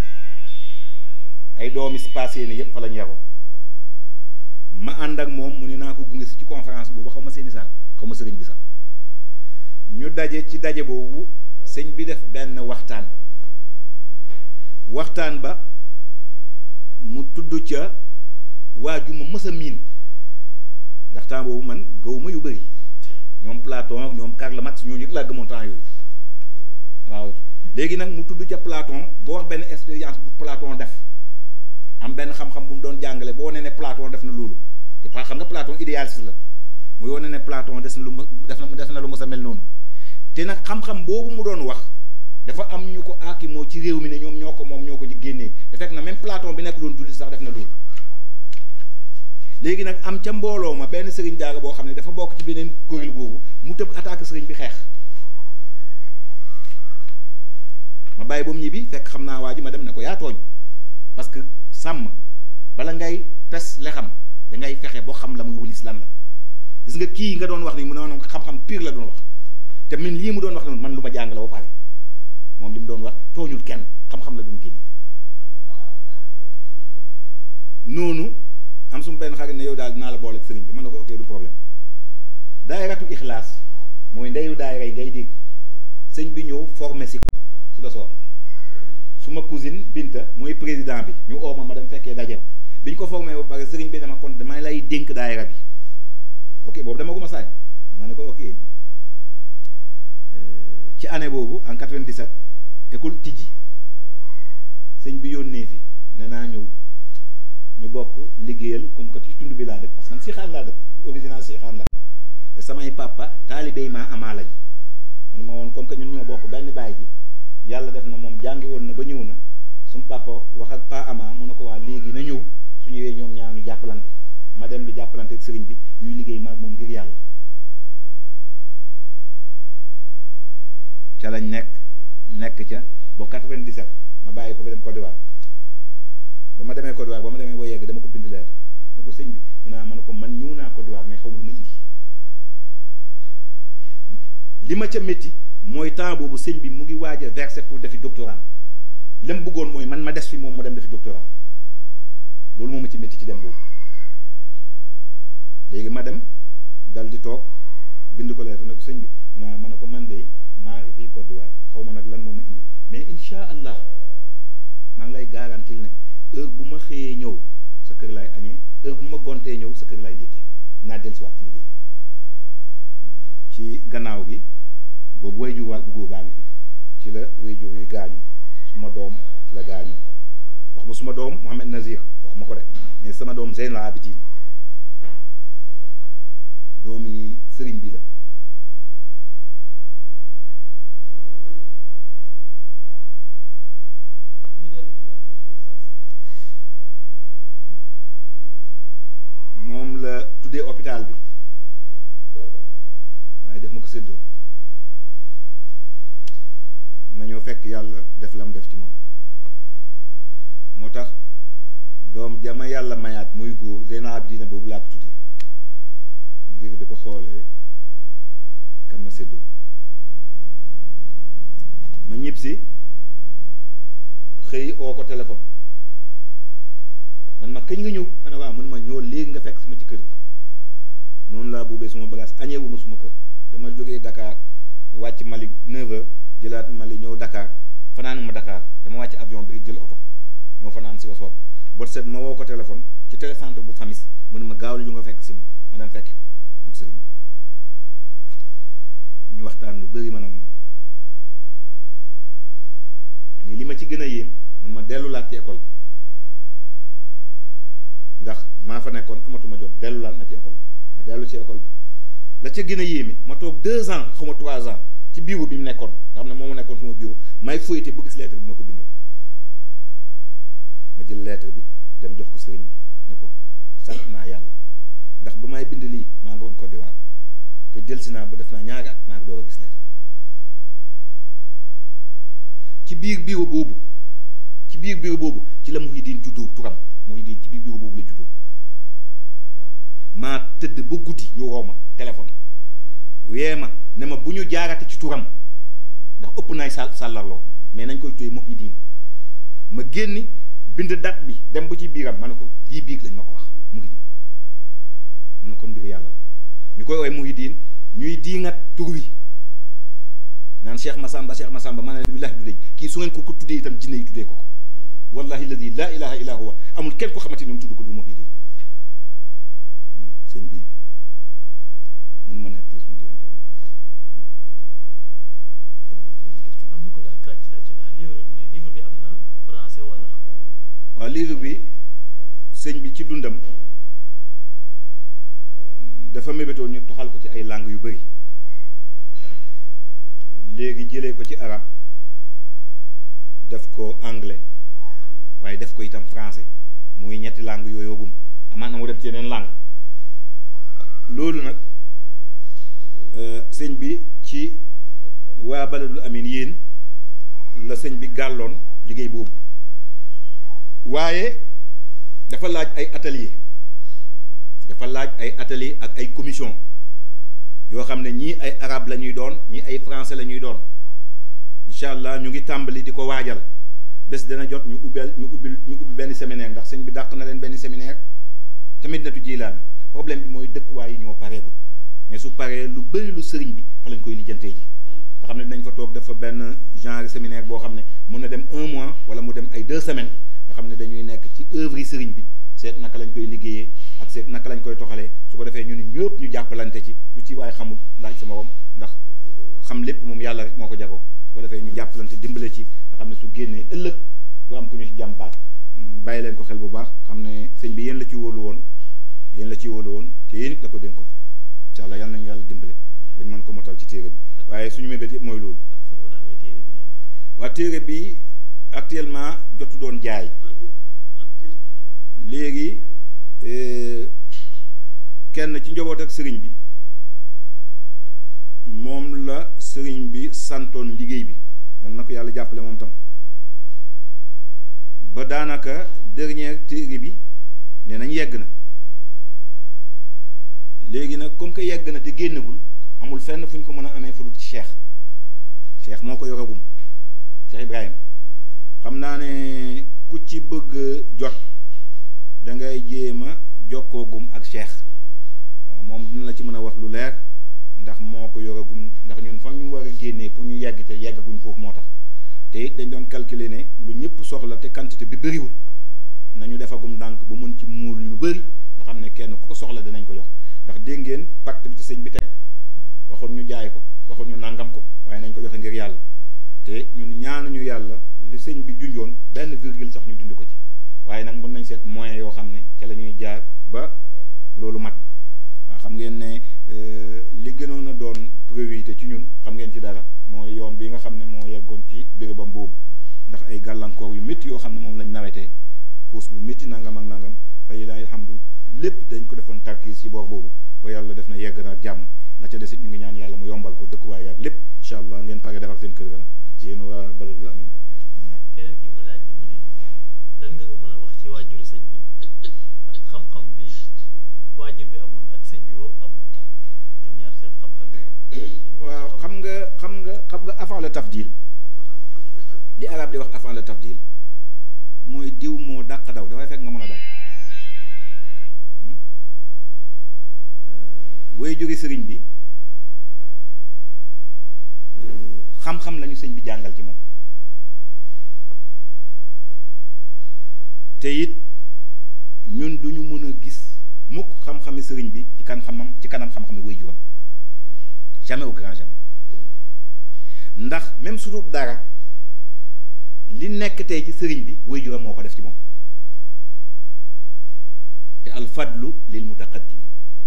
ay doomi passé ni yépp fa lañu yaroo ma ànd ak moom mu ne naa ko gunge si ci conférence boobu xaw ma seeni saar xaw ma sëriñ bi sax ñu daje ci daje boobu sëñ bi def benn waxtaan waxtaan ba mu tudd ca waa ju ma mës a miin ndax temps boobu man gëwuma yu bëri ñoom Platon ñoom Karl Marx ñooñu laa gëmoon temps yooyu waaw léegi nag mu tudd ca Platon boo wax benn expérience bu Platon def am benn xam-xam bu mu doon jàngale boo nee ne Platon def na loolu te pas xam nga Platon idéaliste la muy wane ne Platon des na lu ma def na def na lu ma sa mel noonu te nag xam-xam boobu mu doon wax dafa am ñu ko aakimoo ci réew mi ne ñoom ñoo ko moom ñoo ko génnee te fekk na même Platon bi nekk doon julli sax def na loolu léegi nag am ca mbooloo ma benn sëriñ jaaga boo xam ne dafa bokk ci beneen kuréel googu mu tëb attaque sëriñ bi xeex ma bàyyi ba mu ñibbi fekk xam naa waa ji ma dem ne ko yaa tooñ parce que sàmm bala ngay pes lexam da ngay fexe boo xam la muy wulis lan la gis nga kii nga doon wax ni mu ne xam-xam pire la doon wax te min lii mu doon wax noonu man lu ma jàng la ba pare moom li mu doon wax tooñul kenn xam-xam la doon génne noonu am suma benn xarit ne yow daal dinaa la boole ak sëriñ bi man na ko ok du problème daayiratu ixlaas mooy ndeyu daayira yi ngay dégg sëñ bi ñëw formé si ko si ba soor suma cousine Binta mooy président bi ñu ooma ma dem fekkee daje bi ñu ko formé ba pare sëriñ bi dama kon dama lay dénk daayira bi ok boobu dama ko ma saay ma ne ko ok ci année boobu en 97 école tijji sëñ bi yónnee fi ne naa ñëw ñu bokk liggéeyal comme que ci tund bi laa def parce que man Sixaan laa def original Sixaan laa te samay papa taalibey maa amaa lañ man ma woon comme que ñun ñoo bokk benn baay ji yàlla def na moom jàngi woon na ba ñëw na suñu papa wax ak pa amaa mu ne ko waa léegi na ñëw su ñëwee ñoom ñaar ñu jàppalante ma dem di jàppalante ak sëriñ bi ñuy liggéey ma moom ngir yàlla ca lañ nekk nekk ca ba 97 ma bàyyi ko fi dem Côte d'Ivoire ba ma demee Côte d'Ivoire ba ma demee boo yegg dama ko bind lettre ne ko sëñ bi mu naa ma ne ko man ñëw naa Côte d'Ivoire mais xamul ma indi li ma ca métti mooy temps boobu sëñ bi mu ngi waaj a verser pour defi doctorat li mu bëggoon mooy man ma des fi moom mu dem defi doctorat loolu moo ma ci métti ci dem boobu léegi ma dem dal di toog bind ko lettre ne ko sëñ bi mu naa ma ne ko man de maa ngi fii Côte d'Ivoire xaw ma nag lan moo ma indi mais incha allah maa ngi lay garantil ne heure bu ma xëyee ñëw sa kër laay añee heure bu ma gontee ñëw sa kër laay ndékkee naa dellusiwaat ci liggéey ci gannaaw gi boobu way jur bu góor baa ngi fi ci la way jur yi gaañu suma doom ci la gaañu wax ma suma doom Mohamed Nazir wax ma ko rek mais sama doom Zeynal Abidin doomi sëriñ bi la ñu dellu ci benn question sens moom la tuddee hôpital bi waaye def ma ko séddoon ma ñëw fekk yàlla def lam def ci moom moo tax doom jama yàlla mayaat muy góor Zeynal Abidina boobu laa ko tuddee ngir di ko xoolee kam ma séddoon ma ñib si xëy oo ko téléphone man ma kañ nga ñëw ma ne waaw man ma ñëw léegi nga fekk sama ci kër gi noonu laa buubee suma bagage añeewuma suma kër dama jógee Dakar wàcc Mali 9h jëlaat Mali ñëw Dakar fanaan ma Dakar dama wàcc avion bi jël oto ñoo fanaan si ba soog bot set ma woo ko téléphone ci télécentre bu famis mu ne ma gaaw la ñu nga fekk si ma ma dem fekki ko moom sëriñ bi ñu waxtaan lu bëri bëri man ak moom mais li ma ci gën a yéem mun ma dellulaat ci école bi ndax maa fa nekkoon amatuma jot dellulaat na ci école bi ma dellu ci école bi la ca gën a yéeme ma toog deux ans xaw ma trois ans ci bureau bi mu nekkoon nga xam ne moo ma nekkoon suma bureau may fuyte ba gis lettre bi ma ko bindoon ma jël lettre bi dem jox ko sëriñ bi ne ko sant naa yàlla ndax ba may bind lii maa nga woon Côte d'Ivoire te delsi naa ba def naa ñaari at maa ngi door a gis lettre ci biir bureau boobu ci biir bureau boobu ci la Muhyiddin juddoo turam Muhyiddin ci biir bureau boobu la juddoo waaw maa tëdd ba guddi ñu woo ma téléphone wee ma ne ma bu ñu jaarate ci turam ndax ëpp naay sàll sàllarloo mais nañ koy tuyee Muhyiddin ma génni bind date bi dem ba ci biiram ma ne ko lii biig lañ ma ko wax mu ngi nii mu ne kon mbir yàlla la ñu koy woowee Muhyiddin ñuy diingat tur wi naan Cheikh Massamba Cheikh Massamba ma ne billaahi du dëj kii su ngeen ko ko tuddee itam jinne yi tuddee ko ko wallahi alladi laa ilaha illa huwa amul kenn ko xamante ni mu tudd ko dul Muhyiddin sëñ bi mun ma nekk suñu diggante ak moom yàlla ci beneen question am na ko laa kaaj ci laaj ndax livre bi mu ne livre bi am na français wala waaw livre bi sëñ bi ci dundam dafa mébétoon ñu toxal ko ci ay langues yu bari léegi jëlee ko ci arab def ko anglais waaye def ko itam français muy ñetti langues yooyoogum amaan na mu dem ci yeneen langue loolu nag sëñ bi ci waa baladul amin yéen la sëñ bi gàlloon liggéey boobu waaye dafa laaj ay atelier dafa laaj ay atelier ak ay commission yoo xam ne ñii ay arabe la ñuy doon ñii ay français la ñuy doon incha allah ñu ngi tàmbali di ko waajal bés dana jot ñu ubbeel ñu ubbi ñu ubbi benn séminaire ndax sëñ bi dàq na leen benn séminaire tamit natu jilaan problème bi mooy dëkkuwaay yi ñoo pareegut mais su paree lu bëri lu sëriñ bi fa lañ koy lijjantee ji nga xam ne dinañ fa toog dafa benn genre séminaire boo xam ne mun na dem un mois wala mu dem ay deux semaines nga xam ne dañuy nekk ci œuvre yi sëriñ bi seet naka lañ koy liggéeyee ak seet naka lañ koy toxalee su ko defee ñun ñëpp ñu jàppalante ci lu ci waaye xamul laaj sa morom ndax xam lépp moom yàlla rek moo ko jagoo su ko defee ñu jàppalante dimbale ci nga xam ne su génnee ëllëg du am ku ñu ci jàmpaat bàyyi leen ko xel bu baax xam ne sëñ bi yéen la ci wóolu woon yéen la ci wóolu woon te yéen it la ko dénkoon incha allah yal nañu yàlla dimbale bañ mën ko motal ci téere bi waaye suñu mébét yëpp mooy loolu ak fu ñu mën a amee téere bi nee na waa téere bi actuellement jotu doon jaay léegi kenn ci njaboot ak sëriñ bi moom la sëriñ bi santoon liggéey bi yal na ko yàlla jàppale moom tam ba daanaka dernière téere bi nee nañ yegg na léegi nag comme que yegg na te génnagul amul fenn fu ñu ko mën a amee fu dul ci cheikh cheikh moo ko yoragum cheikh Ibrahim xam naa ne ku ci bëgg jot da ngay jéem a jokkoogum ak cheikh waaw moom dina la ci mën a wax lu leer ndax moo ko yoragum ndax ñun fa ñu war a génnee pour ñu yegg te yeggaguñ foofu moo tax te it dañ doon calculer ne lu ñëpp soxla te quantité bi bëriwul nañu defagum ndànk bu mën ci muul lu bëri nga xam ne kenn ku ko soxla dinañ ko jox ndax dégg ngeen pacte bi ci sëñ bi teg waxul ñu jaay ko waxul ñu nangam ko waaye nañ ko joxe ngir yàlla te ñun ñaanuñu yàlla li sëñ bi junjoon benn virgule sax ñu dindi ko ci waaye nag mën nañ seet moyen yoo xam ne ca la ñuy jaar ba loolu mat waaw xam ngeen ne li gënoon a doon priorité ci ñun xam ngeen ci dara mooy yoon bi nga xam ne moo yeggoon ci bérébam boobu ndax ay gàllankoor yu métti yoo xam ne moom lañ nawetee xuus bu métti nangam ak nangam fa lilahi alhamdu lépp dañ ko defoon tarkiis ci boor boobu ba yàlla def na yegg na ak jàmm la ca desit ñu ngi ñaan yàlla mu yombal ko dëkkuwaay ak lépp incha allah ngeen pare defar seen kër ga nag yéen waa baladul amin keneen ki mu laaj mu ne lan nga ko mën a wax ci waajuru sëñ bi ak xam-xam bi waajur bi amoon ak sëñ bi wo amoon ñoom ñaar seen xam-xam yi waaw xam nga xam nga xam nga avant le tafdil li arab di wax avant le tafdil mooy diw moo dàq daw dafay fekk nga mën a daw way jóge sëriñ bi xam-xam lañu sëñ bi jàngal ci moom te it ñun duñu mën a gis mukk xam-xami sëriñ bi ci kan xamam ci kanam xam-xami way juram jamais au grand jamais ndax même su dul dara li nekk tey ci sëriñ bi waajuram moo ko def ci moom te alfadlu lil mutaqaddim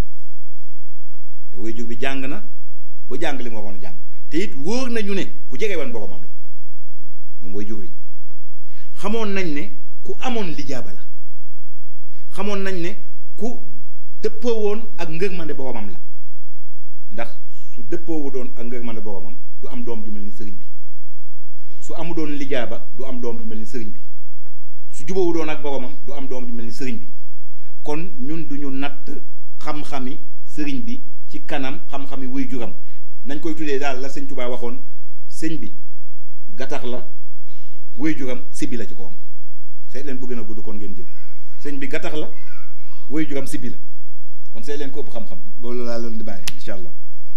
te waajur bi jàng na ba jàng li mu waroon a jàng te it wóor nañu ne ku jege woon boromam la moom waajur bi xamoon nañ ne ku amoon lijaaba la xamoon nañ ne ku dëppoo woon ak ngërmande boromam la ndax su dëppoowu doon ak ngërmande boromam du am doom ju mel ni sëriñ bi su amu doon lijaaba du am doom ju mel ni sëriñ bi su jubawu doon ak boromam du am doom ju mel ni sëriñ bi kon ñun duñu natt xam-xami sëriñ bi ci kanam xam-xami wuy juram nañ koy tuddee daal la sëñ Tuubaa waxoon sëñ bi gattax la wuy juram sibbi la ci kawam seet leen bu gën a gudd kon ngeen jël sëñ bi gattax la wuy juram sibbi la kon seet leen ko ëpp xam-xam loolu laa leen di bàyyi incha allah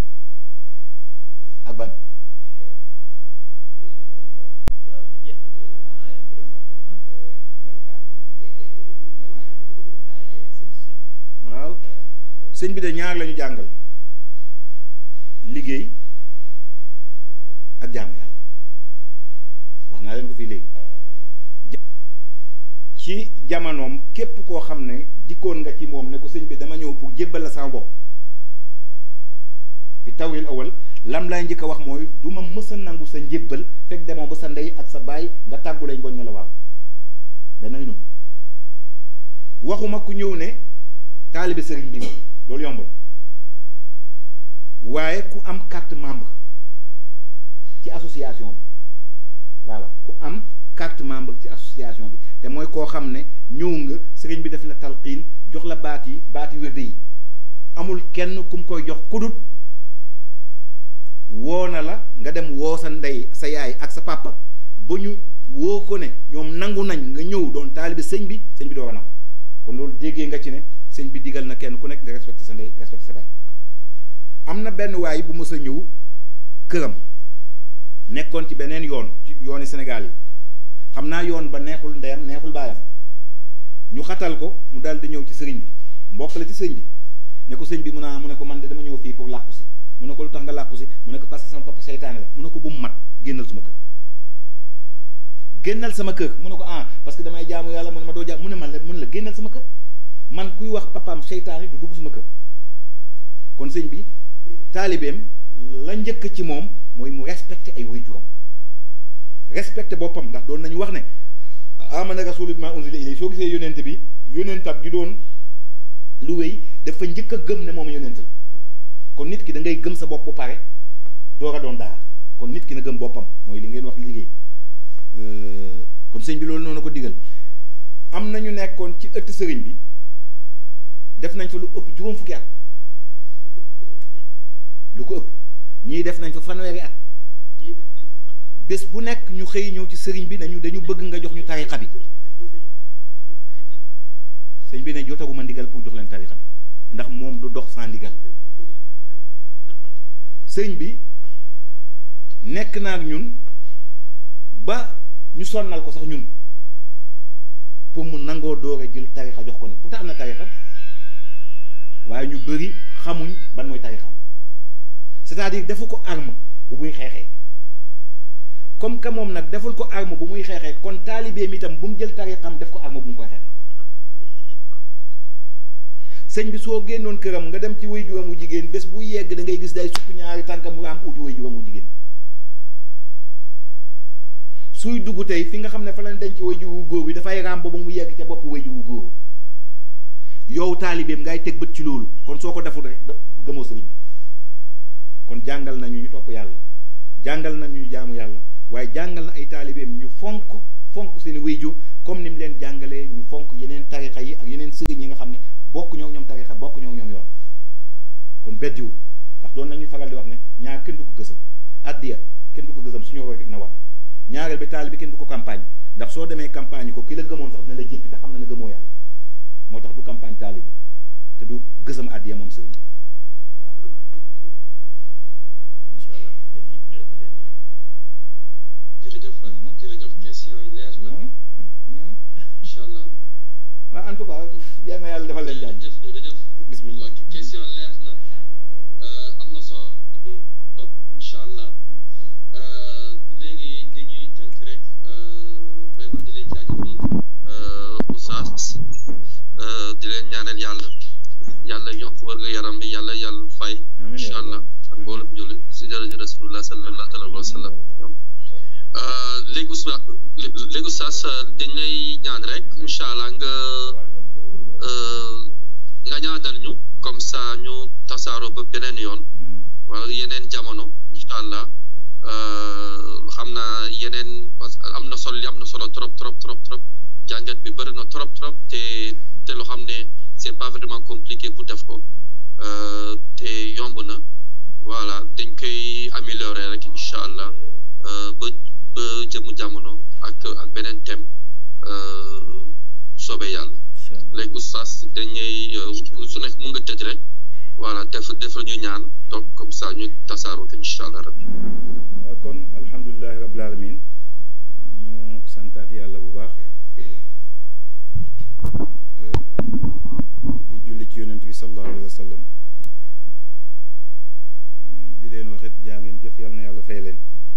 ak ban waaw ne jeex na de ah ki doon wax tamit ah melokaanu ki nga xam ne dafa bëgg doon taalibe sëñ sëñ bi waaw sëñ bi de ñaar lañu jàngal liggéey ak jaamu yàlla wax naa leen ko fii léegi ja- ci jamonoom képp koo xam ne dikkoon nga ci moom ne ko sëñ bi dama ñëw pour jébbal la sama bopp fi tawil awal lam lay njëkk a wax mooy du ma mës a nangu sa njébbal fekk demoo ba sa ndey ak sa baay nga tàggu lañ boñ ne la waaw benn ngi noonu waxuma ku ñëw ne taalibe sëriñ bi nga loolu yomb la waaye ku am carte membre ci association bi waaw ku am carte membre ci association bi te mooy koo xam ne ñëw nga sëriñ bi def la talqiin jox la baat yi baati wérde yi amul kenn kum koy jox kudut woo na la nga dem woo sa ndey sa yaay ak sa papa ba ñu woo ko ne ñoom nangu nañ nga ñëw doon taalibe sëñ bi sëñ bi doo ko nangu kon loolu déggee nga ci ne sëñ bi digal na kenn ku nekk nga respecté sa ndey respecté sa baay am na benn waay bu mës a ñëw këram nekkoon ci beneen yoon ci yooni Sénégal yi xam naa yoon ba neexul ndeyam neexul baayam ñu xatal ko mu daal di ñëw ci sëriñ bi mbokk la ci sëriñ bi ne ko sëñ bi mun a mu ne ko man de dama ñëw fii pour làqu si mu ne ko lu tax nga làqu si mu ne ko parce que sama papa seytaane la mu ne ko bu mu mat génnal sama kër génnal sama kër mu ne ko ah parce que damay jaamu yàlla mu ne ma doo jaam mu ne man la mu ne la génnal sama kër man kuy wax papaam seytaane du dugg sama kër kon sëñ bi taalibeem la njëkk ci moom mooy mu respecté ay waajuram respecté boppam ndax doon nañu wax ne amana rasulu bima unzila ilayhi soo gisee yonent bi yonentab gi doon lu wéy dafa njëkk a gëm ne moom yonent la kon nit ki da ngay gëm sa bopp bu pare door a doon dara kon nit ki na gëm boppam mooy li ngeen wax liggéey kon sëñ bi loolu noonu ko digal am na ñu nekkoon ci ëtt sëriñ bi def nañ fa lu ëpp juróom fukki at lu ko ëpp ñii def nañ fa fanweeri at bés bu nekk ñu xëy ñëw ci sëriñ bi nañu dañu bëgg nga jox ñu tarixa bi sëñ bi ne jotaguma ndigal pour jox leen tarixa bi ndax moom du dox sans ndigal sëriñ bi nekk na ak ñun ba ñu sonnal ko sax ñun pour mu nangoo doore jël tarixa jox ko ni pourtant am na tarixa waaye ñu bëri xamuñ ban mooy tarixam c'est-à-dire defu ko arme bu muy xeexee comme que moom nag deful ko arme bu muy xeexee kon taalibeem itam bu mu jël tarixam def ko arme bu mu koy xeexee sëñ bi soo génnoon këram nga dem ci way juram wu jigéen bés bu yegg da ngay gis day sukk ñaari tànkam mu am uti way juram wu jigéen suy dugg tey fi nga xam ne fa lañ denc way juru góor bi dafay raam ba mu yegg ca bopp way juru góor yow taalibeem ngay teg bët ci loolu kon soo ko deful rek gëmoo sëriñ bi kon jàngal nañu ñu topp yàlla jàngal nañu ñu jaamu yàlla waaye jàngal na ay taalibeem ñu fonk fonk seen wéyju comme ni mu leen jàngalee ñu fonk yeneen tarixa yi ak yeneen sëriñ yi nga xam ne bokk ñoo ñoom tarixa bokk ñoo ñoom yoon kon beddiwul ndax doon nañu faral di wax ne ñaar kenn du ko gësam addiya kenn du ko gësam suñu rek na wadd ñaareel bi taalibe kenn du ko campagne ndax soo demee campagne ko ki la gëmoon sax dina la jéppi te xam na ne gëmoo yàlla moo tax du campagne taalibe te du gësam addiya moom sëriñ bi waaw incha allah léegi ñu defal leen ñaan jërëjëf jërëjëf question yi leer na ñaan ñaan incha allah waaw en tout cas yal na yàlla defal leen jàmm jërëjëf jërëjëf bismillah ok question leer na am na solo incha allah wërga yaram bi yàlla yàlla fay Amiin incha yaa allah rabbi. ak mboolem jullit si jërëjëf rasulullah sallallahu alayhi wa sallam léegi oustaz léegi oustaz dañ lay ñaan rek incha allah nga euh, nga ñaanal ñu comme ça ñu tasaaroo ba beneen yoon wala yeneen jamono incha allah euh, xam naa yeneen parce que am na solo li am na solo trop trop trop trop jàngat bi bëri na trop trop te te loo xam ne c'est pas vraiment compliqué pour def ko euh, te yomb na voilà dañ koy améliorer rek incha allah euh, ba ba jëmu jamono ak ak beneen thème euh, soobee yàlla incha allah léegi oustaz dañuy euh, su nekk mun nga tëj rek voilà def defal ñu ñaan donc comme ça ñu tasaaroo ko incha allah rabbi waaw kon alhamdulilahi rabbil alamin ñu santaat yàlla bu baax di julli ci yonent bi sallallahu alayhi wa sallam di leen waxit jaa ngeen jëf yàlla na yàlla fay leen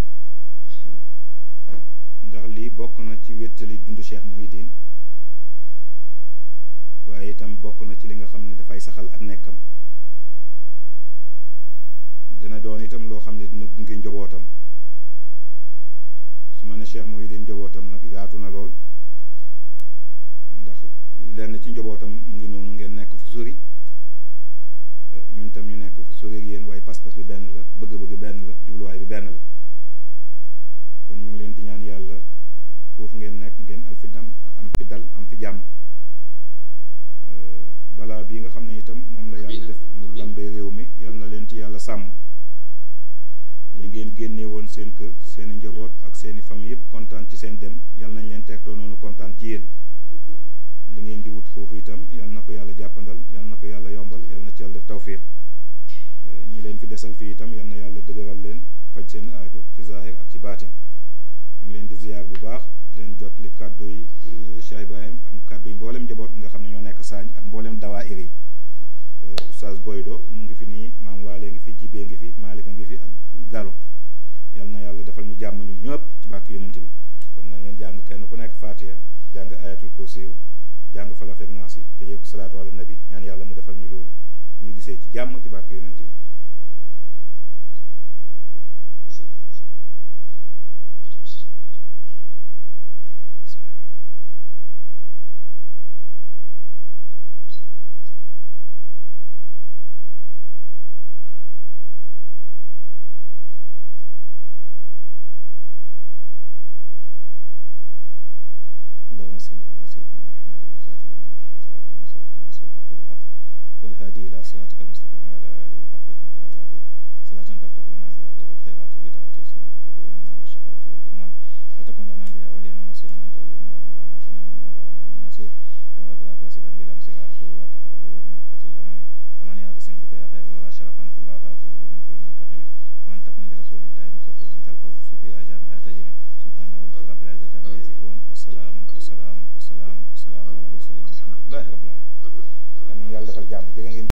ndax lii bokk na ci wéttali dund Cheikh Mouhidine waaye itam bokk na ci li nga xam ne dafay saxal ak nekkam dina doon itam loo xam ne dina gunge njobootam su ma ne Cheikh Mouhidine njobootam nag yaatu na lool ndax lenn ci njobootam mu ngi noonu ngeen nekk fu sori eh, ñun tam ñu nekk fu sori ak yéen waaye pas-pas bi benn la bëgg-bëgg benn la jubluwaay bi benn la kon ñu ngi leen di ñaan yàlla foofu ngeen nekk ngeen al fi dam am fi dal am fi jàmm Eh, balaa bii nga xam ne itam moom la yàlla def mu lambee réew mi yal na leen ci yàlla sàmm li ngeen génnee woon seen kër seen i njaboot ak seen i famille yëpp kontaan ci seen dem yal nañ leen tegtoo noonu kontaan ci yéen li ngeen di wut foofu itam yal na ko yàlla jàppandal yal na ko yàlla yombal yal na ci yàlla def tawfiix Eh, ñi leen fi desal fii itam yal na yàlla dëgëral leen faj seen aajo ci zahir ak ci baatin ñu ngi leen di ziyaar bu baax di leen jot li kàddu yi eh, Cheikh Ibrahim ak kàddu yi mboolem njaboot nga xam ne ñoo nekk saañ ak mboolem dawaayir yi eh, Oustaz Boydo mu ngi fi nii maam Waale ngi fi Jibee ngi fi Maalika ngi fi ak Gallo yal na yàlla defal ñu jàmm ñun ñëpp ci bàkk yonent bi kon nañ leen jàng kenn ku nekk Fatiha jàng ayatul kursiyu jàng falaq ak naas yi tëjee ko salaatu ala nabi ñaan yàlla mu defal ñu loolu ñu gisee ci jàmm ci bàkk yonent bi اللهم صل على سيدنا محمد الفاتح لما أغلق والخاتم لما سبق ناصر الحق بالحق والهادي إلى صراطك المستقيم وعلى آله حق المقدار العظيم صلاة تفتح لنا بها أبواب الخيرات والهدى وتيسير وتفوق بها النار والشقاوة والهرمان وتكون لنا بها وليا ونصيرا أنت ولينا ومولانا ونعم المولى ونعم النصير كما أبغى واسبا بلا مسيرات واتخذ ربا رفقة الأمام فمن يعتصم بك يا خير الورى شرفا فالله حافظه من كل منتقم ومن تكن برسول الله نصرته من القول فيها جامعة تجري سبحان ربك رب العزة عما يصفون والسلام والسلام والسلام والسلام على المرسلين والحمد لله رب العالمين. yal na yàlla defal jàmm jërë ngeen